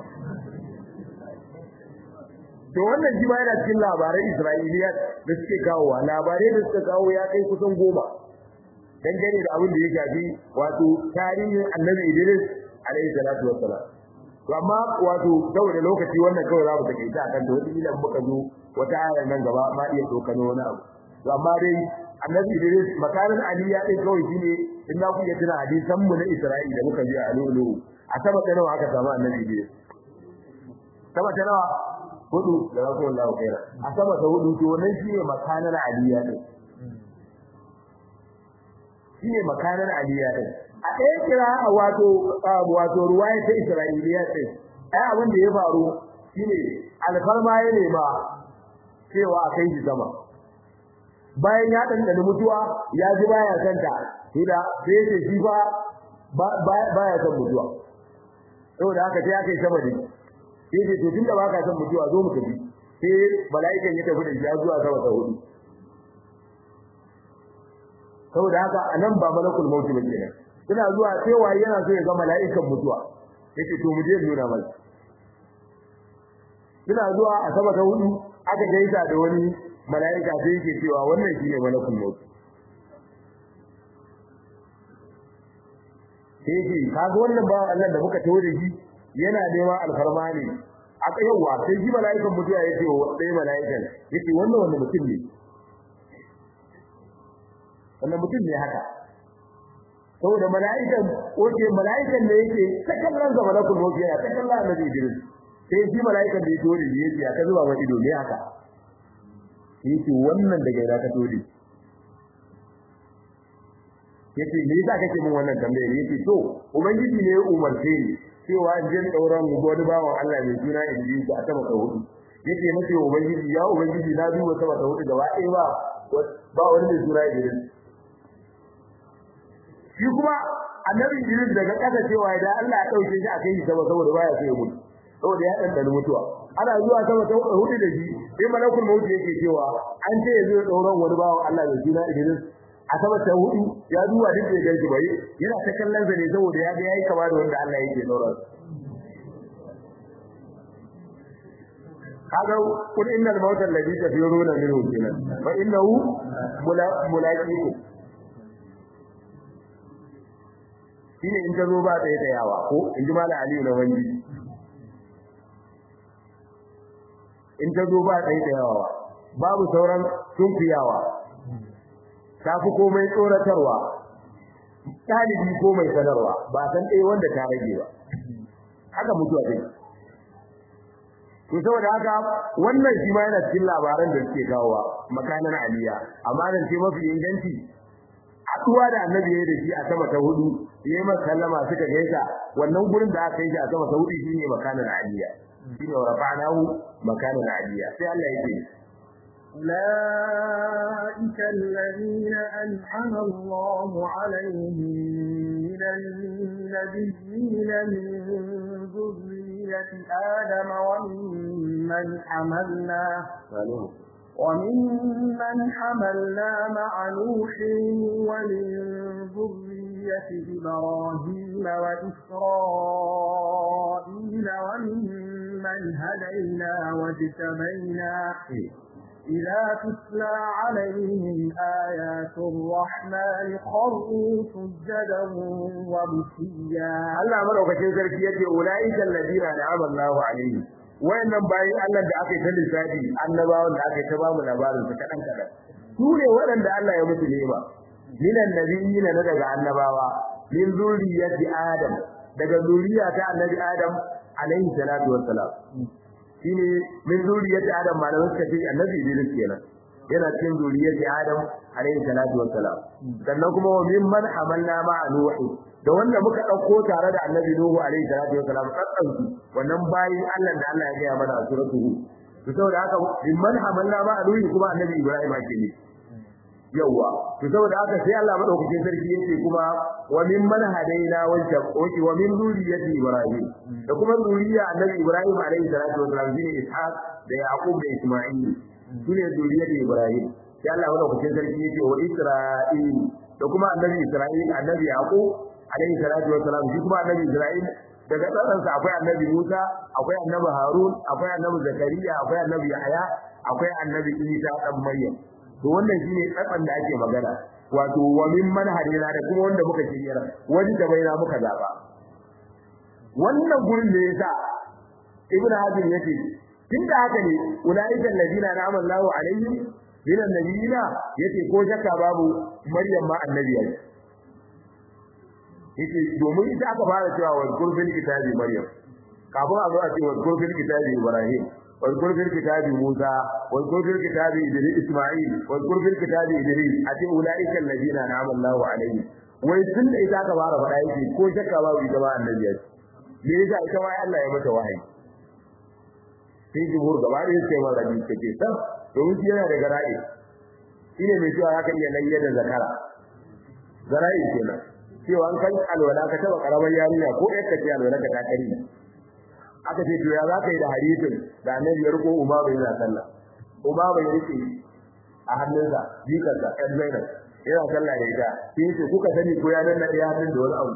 to wannan shi ma yana cikin labaran Isra'iliya da suke kawo labarai da suka kawo ya kai kusan goma dangane da abin da ya shafi wato tarihin Annabi Idris alaihi salatu wassalam to amma wato saboda lokaci wannan kawai za mu take ta akan to wata ilan muka zo wata ayar nan gaba ma iya dokano wani abu to amma dai annabi Idris makarin Ali ya dai kawai shine in na ku iya tuna hadisan mu na Isra'ila da muka ji a lulu a sama ta nawa aka samu annabi Idris sama ta nawa hudu da Rasulullahi kaira a sama ta hudu to wannan shine makarin Ali ya dai shine makarin Ali ya dai a ɗaya kira wato wato ruwaya ta Isra'iliya ce ai abin da ya faru shine alfarma ya nema cewa a kai shi sama bayan ya dandana mutuwa ya ji baya son ta hida sai ya ce shi fa baya son mutuwa saboda haka sai aka yi sama da sai ce to tunda baka son mutuwa zo mu tafi sai mala'ikan ya tafi da shi zuwa sama ta hudu saboda haka anan ba malakul maut ba kenan ina zuwa sai waye yana so ya ga mala'ikan mutuwa yace to mu je nuna masa ina zuwa a sama ta hudu aka gaisa da wani mala'ika sai yake cewa wannan shine malakul maut sai yake kaga wannan ba Allah da muka tawo da shi yana neman alfarma ne aka yawa sai shi mala'ikan mutuwa yake wa sai mala'ikan yace wannan wanda mutum ne wannan mutum ne haka saboda mala'ikan wace mala'ikan da yake ta kallon sa malakul maut yana ta kallon annabi Idris sai shi mala'ikan da ya tori ne yace aka zuba wa ido ne haka yace wannan daga ina ka tori yace me yasa kake min wannan tambaye yace to ubangiji ne ya umarce ni cewa in je dauran mu gode bawon Allah mai suna Idris a sama ka hudu yace mace ubangiji ya ubangiji na duba sama ta hudu gaba ɗaya ba ba wani mai suna Idris shi kuma annabi Idris daga kasa cewa idan Allah ya dauke shi a kai shi sama saboda baya so ya mutu saboda ya dan mutuwa ana zuwa sama ta hudu da shi sai malakul maut yake cewa an ce yazo ya dauran wani bawon Allah mai suna Idris a sama ta hudu ya duba duk da gaji bai yana ta kallon sa ne saboda ya ga yayi kama da wanda Allah yake daura kaga kun innal mauta alladhi tafiruna minhu kenan fa innahu mulaqiku shine in ta zo ba ta yi yawa ko in ji mala aliyu na wani in ta zo ba ta yi yawa babu sauran sunkuyawa ta fi komai tsoratarwa ɗalibi ko mai sanarwa ba san ɗaya wanda ta rage ba haka mutuwa dai to saboda haka wannan shi ma yana cikin labaran da suke kawowa makanan aliya amma nan ce mafi inganci haɗuwa da annabi ya da shi a sama ta hudu ya yi masa sallama suka gaisa wannan gurin da aka yi shi a sama ta hudu shine makanan aliya shine wa rafa'nahu makanan aliya sai Allah ya ce أولئك الذين أنعم الله عليهم من النبيين من ذرية آدم وممن حملنا وممن حملنا مع نوح ومن ذرية إبراهيم وإسرائيل وممن هدينا واجتبينا إذا تتلى عليهم آيات الرحمن خروا سجدا وبكيا Allah madaukakin sarki yace ulaika alladina an'ama Allahu alaihim wayannan bayin Allah da aka yi ta lissafi annabawan da aka yi ta ba mu labarin su kadan kadan su ne waɗanda Allah ya mutu nema minan nabiyyin na daga annabawa min zuriyati adam daga zuriya ta annabi adam alaihi salatu wassalam shine min zuriyati adam malamin suka ce annabi Idris kenan yana cikin zuriyati adam alaihi salatu wassalam sannan kuma wa mimman hamalna ma'a nuhi da wanda muka dauko tare da annabi nuhu alaihi salatu wassalam tsatsan su wannan bayin Allah da Allah ya gaya mana a suratu hud to saboda haka mimman hamalna ma'a nuhi kuma annabi Ibrahim ake ne yawa to saboda haka sai Allah madaukakin sarki yake kuma wa mimman hadaina wajha oki wa min zuriyati ibrahim da kuma zuriya annabi ibrahim alaihi salatu wasallam shine ishaq da yaqub da isma'il shine zuriyati ibrahim sai Allah madaukakin sarki yake wa isra'il da kuma annabi isra'il annabi yaqub alaihi salatu wasallam shi kuma annabi isra'il daga tsaransa akwai annabi Musa akwai annabi Harun akwai annabi Zakariya akwai annabi Yahya akwai annabi Isa dan Maryam to wannan shine tsatsan da ake magana wato wa min manhajina da kuma wanda muka shiryar wani da baina muka zaba wannan gurin da yasa ibnu hazim yace tunda haka ne ulaika alladina na'ama Allahu alaihim min annabiyina yace ko shakka babu maryam ma annabiya yace domin ita aka fara cewa wa gurbin kitabi maryam kafin a zo a ce wa gurbin kitabi ibrahim واذكر في الكتاب موسى واذكر في الكتاب إدريس إسماعيل واذكر في الكتاب إدريس أتي أولئك الذين أنعم الله عليهم wai tun da ita ka fara faɗa yake ko shakka babu ita ba annabi ya me yasa ita ma Allah ya mata wahayi sai jumhur gaba da yake ma rabi take san domin shi yana da gara'i shine mai cewa haka iya layya da zakara gara'i kenan cewa an kan alwala ka taba karamar yarinya ko ƴar ka ce alwala ka ta kari aka ce to ya za ka yi da hadisin da annabi ya riko umma bai yana sallah umma bai rike a hannunsa jikarsa ɗan zainab yana sallah da ita sai yace kuka sani ko ya danna ya hannun da wani abu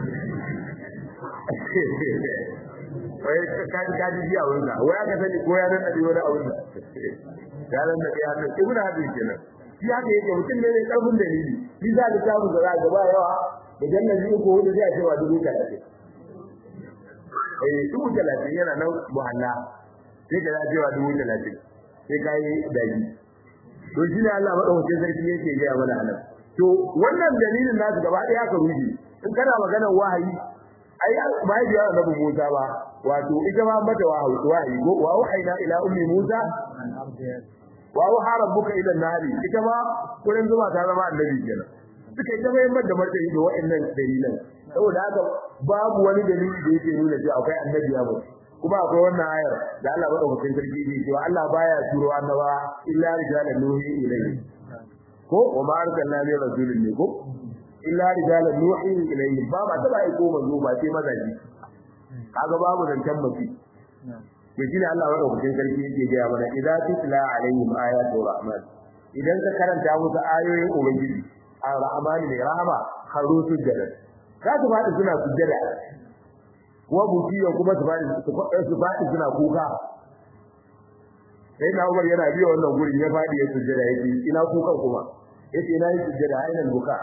wai ka ka ji ji a wurin da wai aka sani ko ya danna da wani abu ya danna ya hannun ibnu hadin kenan shi haka yake mutum ne mai karfin dalili shi za ka samu da za ba yawa da jannan ji ko wanda zai ce wa dubu talatin eh dubu talatin yana nan muhalla sai ka ce wa dubu talatin sai ka yi daji to shi ne Allah madaukakin sarki yake gaya mana anan to wannan dalilin nasu gaba ɗaya ka ruji in kana maganar wahayi ai bai da annabi Musa ba wato ita ma mata wahayi wahayi ko wa wahayna ila ummi Musa wa wa rabbuka ila nari ita ma kullun zuwa ta zama annabi kenan suka ita mai da martani da wa'annan dalilan saboda haka babu wani dalili da yake nuna cewa akwai annabi ya mutu kuma akwai wannan ayar da Allah madaukakin sarki ne cewa Allah baya turo annaba illa rijalan nuhi ilayhi ko wa ma arsalna min rasulin ne ko illa rijalan nuhi ilayhi ba ba ta bai ko manzo ba sai mazaji kaga babu zancan mace to shine Allah madaukakin sarki yake ga mana idza tutla alaihim ayatu rahman idan ka karanta musu ayoyin ubangiji ar-rahman ne rahama haru sujjada za su faɗi suna sujjada wa butiya kuma su faɗi su faɗi suna kuka sai na Umar yana biyo wannan gurin ya faɗi ya sujjada yake ina kukan kuma yace ina yi sujjada ainihin buka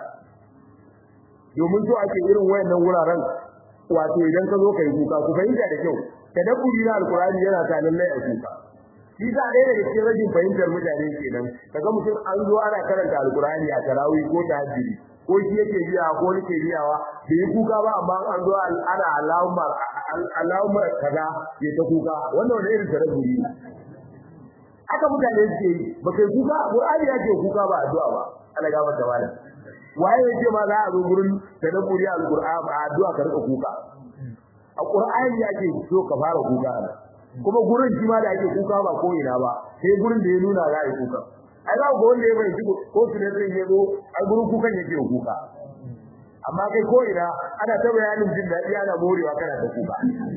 domin to ake irin wayannan wuraren wato idan ka zo kai kuka ku fahimta da kyau tadabburi na alqur'ani yana ta lallai a kuka shi sa dai daga cikin rajin fahimtar mutane kenan kaga mutum an zo ana karanta alqur'ani a tarawih ko tahajjudi ko shi yake biya ko nake biyawa bai yi kuka ba amma an zo ana Allahumma Allahumma kaza ya ta kuka wannan wani irin tadabburi ne aka mutane suke yi ba kai kuka Qur'ani ya ce kuka ba addu'a ba Allah ga maka wala waye yake ma za a zo gurin tadabburi al-Qur'an a addu'a ka rika kuka a Qur'ani ya ce so ka fara kuka kuma gurin shi ma da ake kuka ba ko ina ba sai gurin da ya nuna za a yi kuka ai za ku wanda ya bai shi ko su ne zai yi zo a gurin kukan yake kuka amma kai ko ina ana ta bayanin jin daɗi ana morewa kana da kuka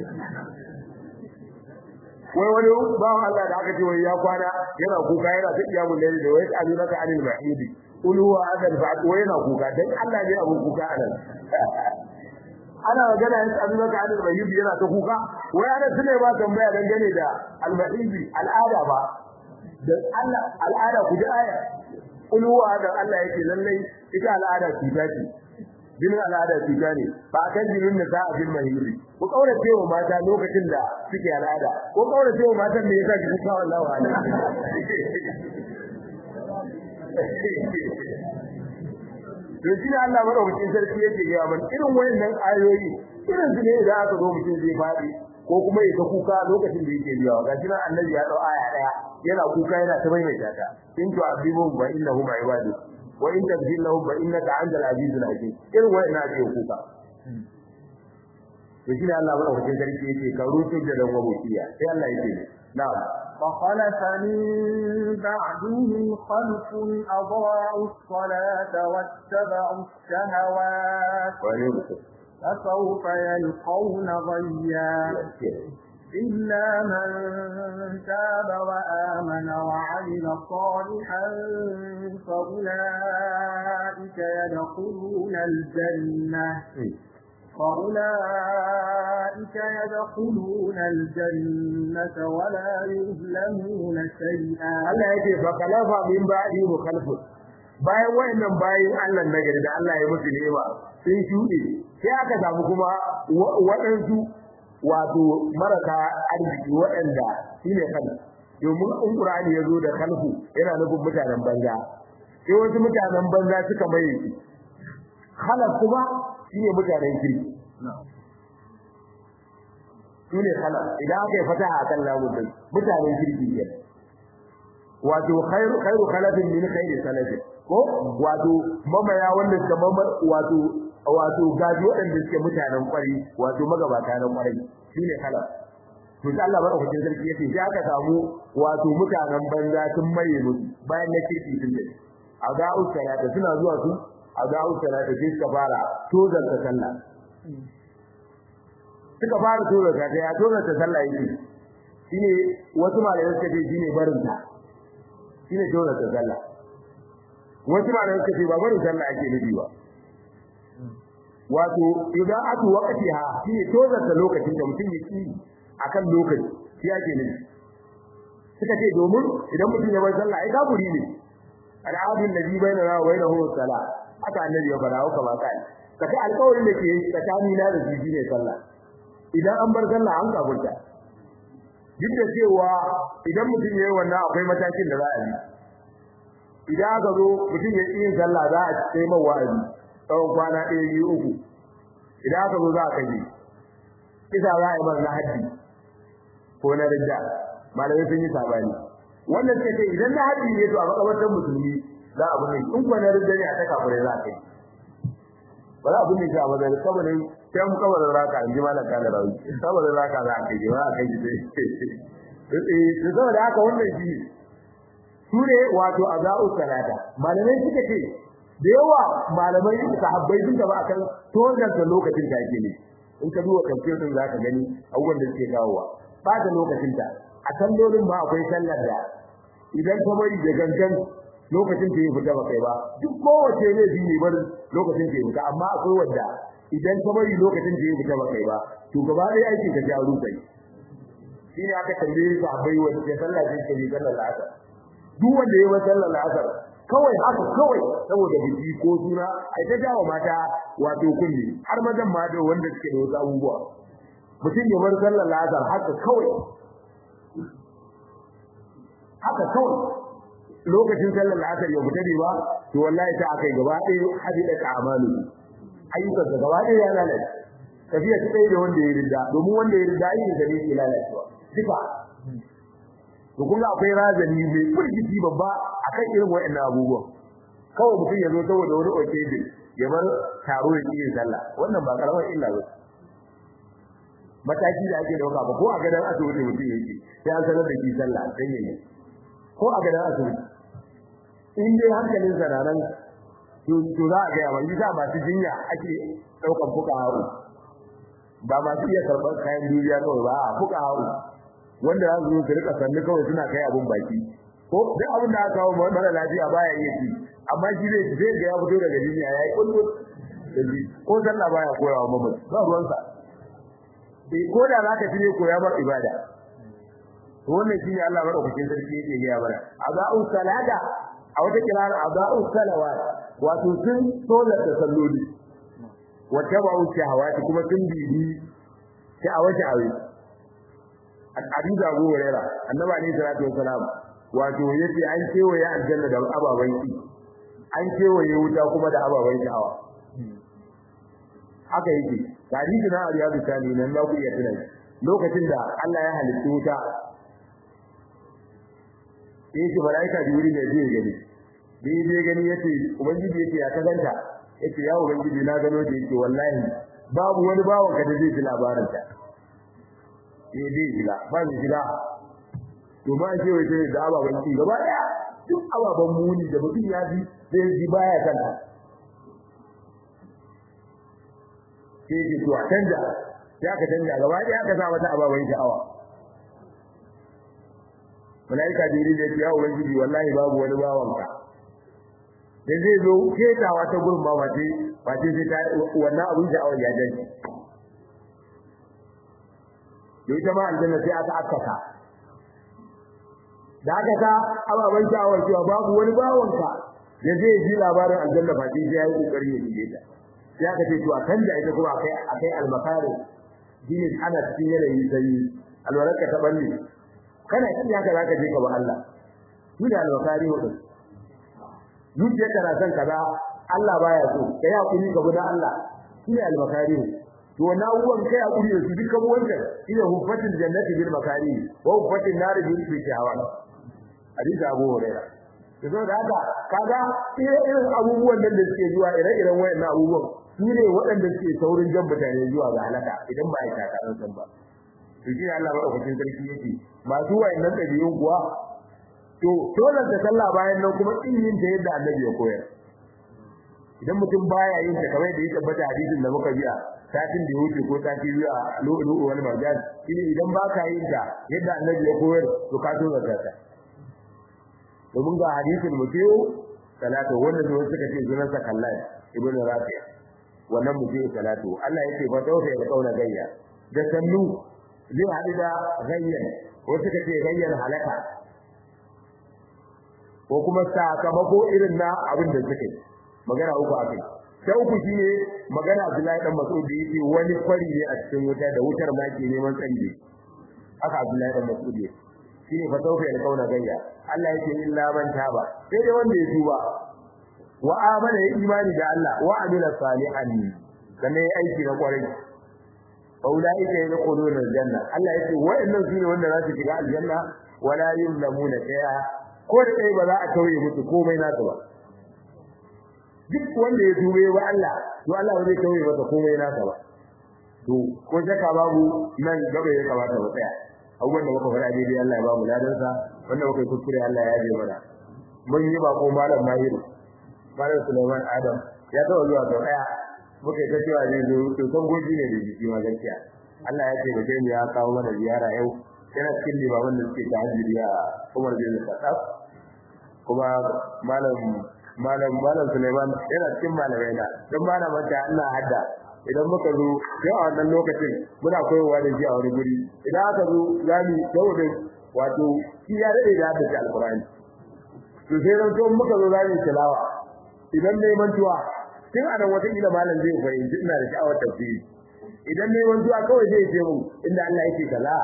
wai wani bawan Allah da aka ce wai ya kwana yana kuka yana ta kiyamun laili da wai tsalu naka anil mahidi qul huwa adal fa wai yana kuka dan Allah ne abun kuka anan ana magana yin tsalu naka anil mahidi yana ta kuka wai ana tune ba tambaya dangane da al mahidi al'ada ba dan Allah al'ada ku ji aya qul huwa adal Allah yake lallai ita al'ada ce ce jinin al'ada cuta ne ba a kan jinin da za a bin mahimmi ku kaura cewa mata lokacin da suke al'ada ko kaura cewa matan da yasa kike kawo Allah wa to shi ne Allah madaukakin sarki yake ga man irin wayannan ayoyi irin su ne idan aka zo mutum zai fadi ko kuma ya ta kuka lokacin da yake biyawa ga shi annabi ya dau aya daya yana kuka yana ta maimaita ta in tu azibuhum fa innahum ibadu wa in tagfir lahum fa innaka antal azizul hakim irin wa'ina ake kuka to shi ne Allah bada wajen sarki yake ka rutu da dan wabuciya sai Allah yake na'am فخلف من بعدهم خلف أضاعوا الصلاة واتبعوا الشهوات فسوف يلقون غيا إلا من تاب وآمن وعمل صالحا فأولئك يدخلون الجنة فأولئك يدخلون الجنة ولا يظلمون شيئا Allah yake fa kalafa min ba'di mukhalifun bayan wayannan bayin Allah nagari da Allah ya musu nema sun shuɗe sai aka samu kuma waɗansu wato maraka arziki waɗanda shine kan domin in Qur'ani ya zo da kalfu yana nufin mutanen banza sai wasu mutanen banza suka mai khalaf kuma shine mutanen kirki shine khalaf idan aka yi fataha akan lamun din mutanen kirki ne wato khairu khairu khalafin min khairi salafin ko wato mamaya wanda suka mamar wato wato gaji waɗanda suke mutanen kwari wato magabata na kwari shine khalaf to sai Allah madaukakin sarki yace sai aka samu wato mutanen banza sun maye musu bayan na kirki sun dai a ga usara suna zuwa su a ga usara da sai suka fara tozar ta sallah suka fara tozar ta ya tozar ta sallah yake shine wasu malamai suka ce shine barin ta shine tozar ta sallah wasu ma da suka ce ba barin sallah ake nufi ba wato idan aka wakati ha shi ne tozarta lokacin da mutum ya ki akan lokaci shi ake nufi suka ce domin idan mutum ya bar sallah ai kafiri ne al'adun nabi bainana wa bainahu salah haka annabi ya fara haka ba kai kace alƙawarin da ke tsakani na da shi ne sallah idan an bar sallah an kafirta duk da cewa idan mutum yayi wannan akwai matakin da za a yi idan aka zo mutum ya yi sallah za a kai mai wa'azi tsawon kwana ɗaya biyu uku idan aka zo za a kai kisa za a yi mar na haddi ko na ridda malamai sun yi sabani wannan suka ce idan na haddi ne to a makabartar musulmi za a bunne in ko na ridda ne a ta kafirai za a kai ba za a bunne shi a mazari kabarin sai mu kabarin raka in ji malam kana rawi kabarin raka za a kai ba a kai shi eh saboda haka wannan shi su ne wato azau salata malamai suka ce da yawa malamai sahabbai sun gaba akan tozarta lokacin da ake ne in ka duba kamfiyar din zaka gani abubuwan da suke kawowa ba da lokacin ta a sallolin ma akwai sallar da idan ka bari da gangan lokacin da ya fita ba kai ba duk kowace ne shi ne bar lokacin da ya fita amma akwai wanda idan ka bari lokacin da ya fita ba kai ba to gaba ɗaya aikin ka ja rukai shi ne aka tambaye sahabbai wanda sallah ce ke sallar asar duk wanda ya yi sallar asar kawai haka kawai saboda biki ko suna ai ta jawo mata wato kulli har mazan ma da wanda suke da wasu abubuwa mutum ya bar sallar lazar haka kawai haka kawai lokacin sallar lazar ya fita ne ba to wallahi ta akai gaba ɗaya hadida ka amalu ayyukan sa gaba ɗaya ya lalace tafiya ta ɗaya da wanda ya ridda domin wanda ya ridda ayyukan sa ne ke lalacewa duka to kun ga akwai razani mai firgici babba akan irin wayannan abubuwan kawai mutum ya zo saboda wani occasion ya bar taro ya yin sallah wannan ba karamar illa ba mataki da ake dauka ba ko a gadan asibiti mutum yake sai an sanar da shi sallah dan yayi ko a gadan asibiti in dai hankalin sa nan to to za a ga yawa yi ba su jinya ake daukan fuka hawo ba ma su iya karɓar kayan duniya kawai ba a fuka hawo wanda za su zo su rika sannu kawai suna kai abun baki ko duk abin da aka kawo mara lafiya baya iya ci amma shi zai zai ga ya fito daga duniya yayi kullu ko sallah baya koya wa mamaci ba ruwan sa eh ko da zaka tire koya bar ibada to wannan shine Allah madaukakin sarki yake ga mana azau salada a wata kirara azau salawat wato sun solar da salloli wata ba'u shahawati kuma sun bibi sha'awati aure Abu Abu Hurairah annabi ne sallallahu alaihi wasallam wato yace an kewaye aljanna da ababan ki an kewaye wuta kuma da ababan sha'awa haka yake hadisi na Riyadu Sani nan za ku iya tuna lokacin da Allah ya halitta wuta yake malaika Jibril ne zai gani bai zai gani yace ubangiji yace ya kazanta yace ya ubangiji na gano da yake wallahi babu wani bawon ka da zai ji labarin ta eh dai jila ba ni jila to ba ce wai sai da ababan ci gaba daya duk ababan muni da mutum ya ji zai ji baya kan sai ji to a canja ya ka canja gaba daya ka sa mata ababan sha'awa malaika jibril ya ce ya ubangiji wallahi babu wani bawan ka da zai zo ketawa ta gurin ba wace wace sai ta wannan abin sha'awar ya janci da ita ma aljanna sai aka akkata da aka ta ababan sha'awar cewa babu wani bawanka da zai ji labarin aljanna fa sai ya yi kokari ya shige ta sai aka ce to a kan da ita kuma akai akai almakari shine ana cikin yanayi sai alwaraka ta balle kana kin haka zaka je ka ba Allah shi da almakari hudu zuciya kana son kaza Allah baya so kai hakuri ka guda Allah shi ne almakari to wannan abubuwan kai hakuri da su dukkan wannan ila hufatil jannati bil makari wa hufatil nar bil shahawat hadisi Abu Hurairah to da haka kaga irin abubuwan nan da suke zuwa ire-iren wayannan abubuwan su ne waɗanda suke saurin jan mutane zuwa ga halaka idan ba a yi takarar san ba to shi Allah madaukakin sarki yake masu wayannan ɗabi'un kuwa to dole ta sallah bayan nan kuma in yin ta yadda Annabi ya koyar idan mutum baya yin ta kamar da ya tabbata hadisin da muka biya satin da ya wuce ko sati biyu a lo'ulu wani marjan shine idan ba ka yin ta yadda Annabi ya koyar to ka so zakata domin ga hadisin mutum salatu wanda zuwa suka ce sunan sa kallai ibnu rafi'a wannan mu je salatu Allah yake fa tawfa ya kauna gayya da sannu zai hadu da gayyan ko suka ce gayyan halaka ko kuma sakamako irin na abin da suka yi magana uku akai sai uku shine magana Abdullahi dan Mas'ud da yake wani kwari ne a cikin wuta da wutar ma ke neman tsari haka Abdullahi dan Mas'ud yake shine fa tawfa ya kauna gayya Allah yake illa man taba sai dai wanda ya tuba wa amana ya imani da Allah wa amila salihan sannan ya aiki na kwarai aulaika yadkhuluna aljanna Allah yake wa'annan sune wanda za su shiga aljanna wala yuzlamuna shay'a ko da kai ba za a tauye musu komai nasu ba duk wanda ya tube wa Allah to Allah ba zai tauye masa komai nasa ba to ko shaka babu nan gaba ya kamata mu tsaya abubuwan da muka fara daidai Allah ya ba mu ladansa wanda muka yi kuskure Allah ya yaje mana mun yi bako malam Mahiru malam Sulaiman Adam ya taɓa zuwa sau ɗaya muka yi ta cewa zai zo to san goji ne da jiki ma gaskiya Allah ya taimake mu ya kawo mana ziyara yau yana cikin limaman da suke tahajjudi a Umar bin Khattab kuma malam malam malam Sulaiman yana cikin malamai na dan malaman ta Allah hadda idan muka zo yau a wannan lokacin muna koyowa da shi a wani guri idan aka zo zami saboda wato shi ya dade da hadda alqur'ani to sai dan to muka zo zami tilawa idan mai mantuwa tun anan wata kila malam zai fahimci ina da sha'awar tafsiri idan mai mantuwa kawai zai ce mu inda Allah yake kaza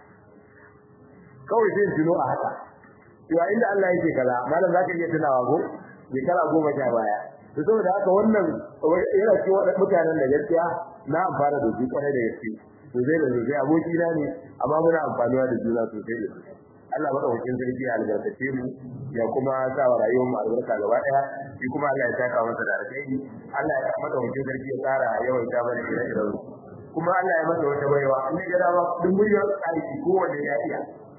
kawai zai tuno a haka to inda Allah yake kaza malam zaka iya tunawa ko shekara goma sha baya to saboda haka wannan yana cewa mutanen da gaskiya na amfana da su kwarai da gaske to zai da zai aboki na ne amma muna amfanuwa da juna sosai da sosai Allah madaukakin sarki ya albarkace mu ya kuma sa wa rayuwar mu albarka gaba daya shi kuma Allah ya saka masa da alkhairi Allah ya madaukakin sarki ya tsara yawaita mana ire-iren kuma Allah ya masa wata baiwa in ga dama duk muryar aiki ko wanda ya iya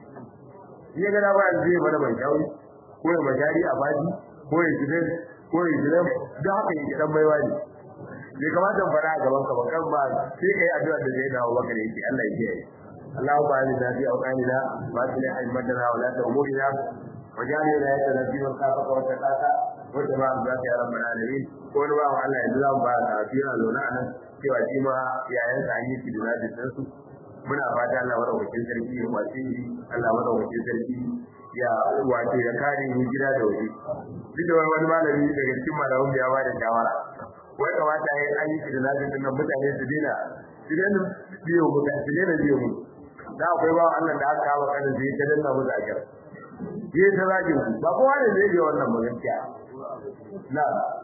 ya ga dama zai mana ban shawi ko ya majari a baji ko ya gidan ko ya gidan da haka yake dan baiwa ne bai kamata in fara a gaban ka ba kan ba sai kai addu'a da zai dawo baka yake Allah ya kiyaye اللهم آمنا في أوطاننا وأصلح أئمتنا ولاة أمورنا وجعل ولايتنا في من خافك واتقاك واتبع رضاك يا رب العالمين wani ba wa Allah yanzu za mu ba a fiye zaune a nan cewa shi ma yayan sa yi shi da zaɓin su muna fata Allah madaukakin sarki ya kwace shi Allah madaukakin sarki ya wato ya kare mu gida da waje duk da wani malami daga cikin malamin ya ba da shawara wai kamata ya an yi shi da zaɓin nan mutane su dena su dena biyo mutane su dena biyo mu da akwai ba Allah da aka kawo kanin sai ta danna mu zakir yi ta zagin ku ba kowa ne zai yi wannan ba gaskiya na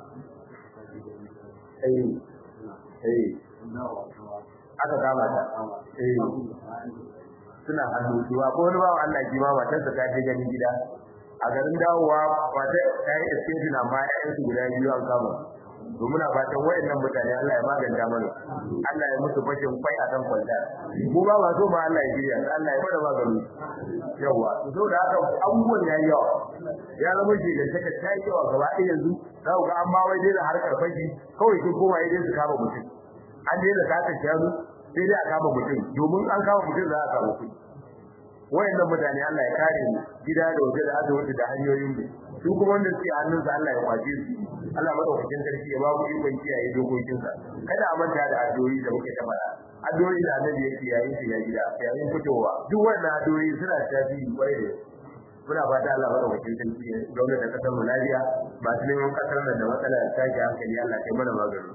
eh eh aka kama ta eh suna hannu zuwa ko wani bawa Allah ki ma matarsa ta je ganin gida a garin dawowa wata ta yi escape amma ƴaƴansu guda biyu an kama to muna fatan wayannan mutane Allah ya maganta mana Allah ya musu fashin kwai a kan kwalta mu ba ba so ma Allah ya jiya Allah ya bada magani yawa to da haka abubuwan yayi yawa ya zama shi da take ta yi yawa gaba ɗaya yanzu za ku ga an ma wai dai da harkar fashi kawai sun koma dai su kama mutum an dai da sata shanu sai dai a kama mutum domin an kama mutum za a kama kuɗi wayannan mutane Allah ya kare mu gida da waje da asibiti da hanyoyin mu su kuma wanda suke hannunsa Allah ya kwace su Allah madaukakin sarki ya babu ikon kiyaye dokokinsa kada a manta da addu'o'i da muke ta fara addu'o'i da annabi yake yayin shiga gida yayin fitowa duk wannan addu'o'i suna tasiri kwarai da muna fata Allah madaukakin sarki ya zauna da kasar mu lafiya masu neman kasar nan da matsala ta tashi hankali Allah kai mana magani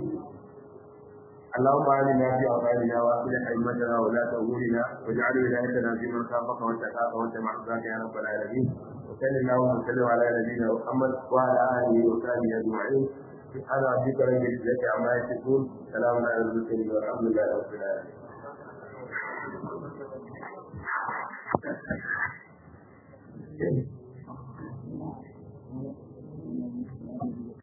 اللهم آمنا في أوطاننا وأصلح أئمتنا ولاة أمورنا واجعل ولايتنا في من خافك واتقاك واتبع رضاك يا رب العالمين وصل اللهم وسلم على نبينا محمد وعلى آله وصحبه أجمعين سبحان ربك رب العزة عما يصفون سلام على المرسلين والحمد لله رب العالمين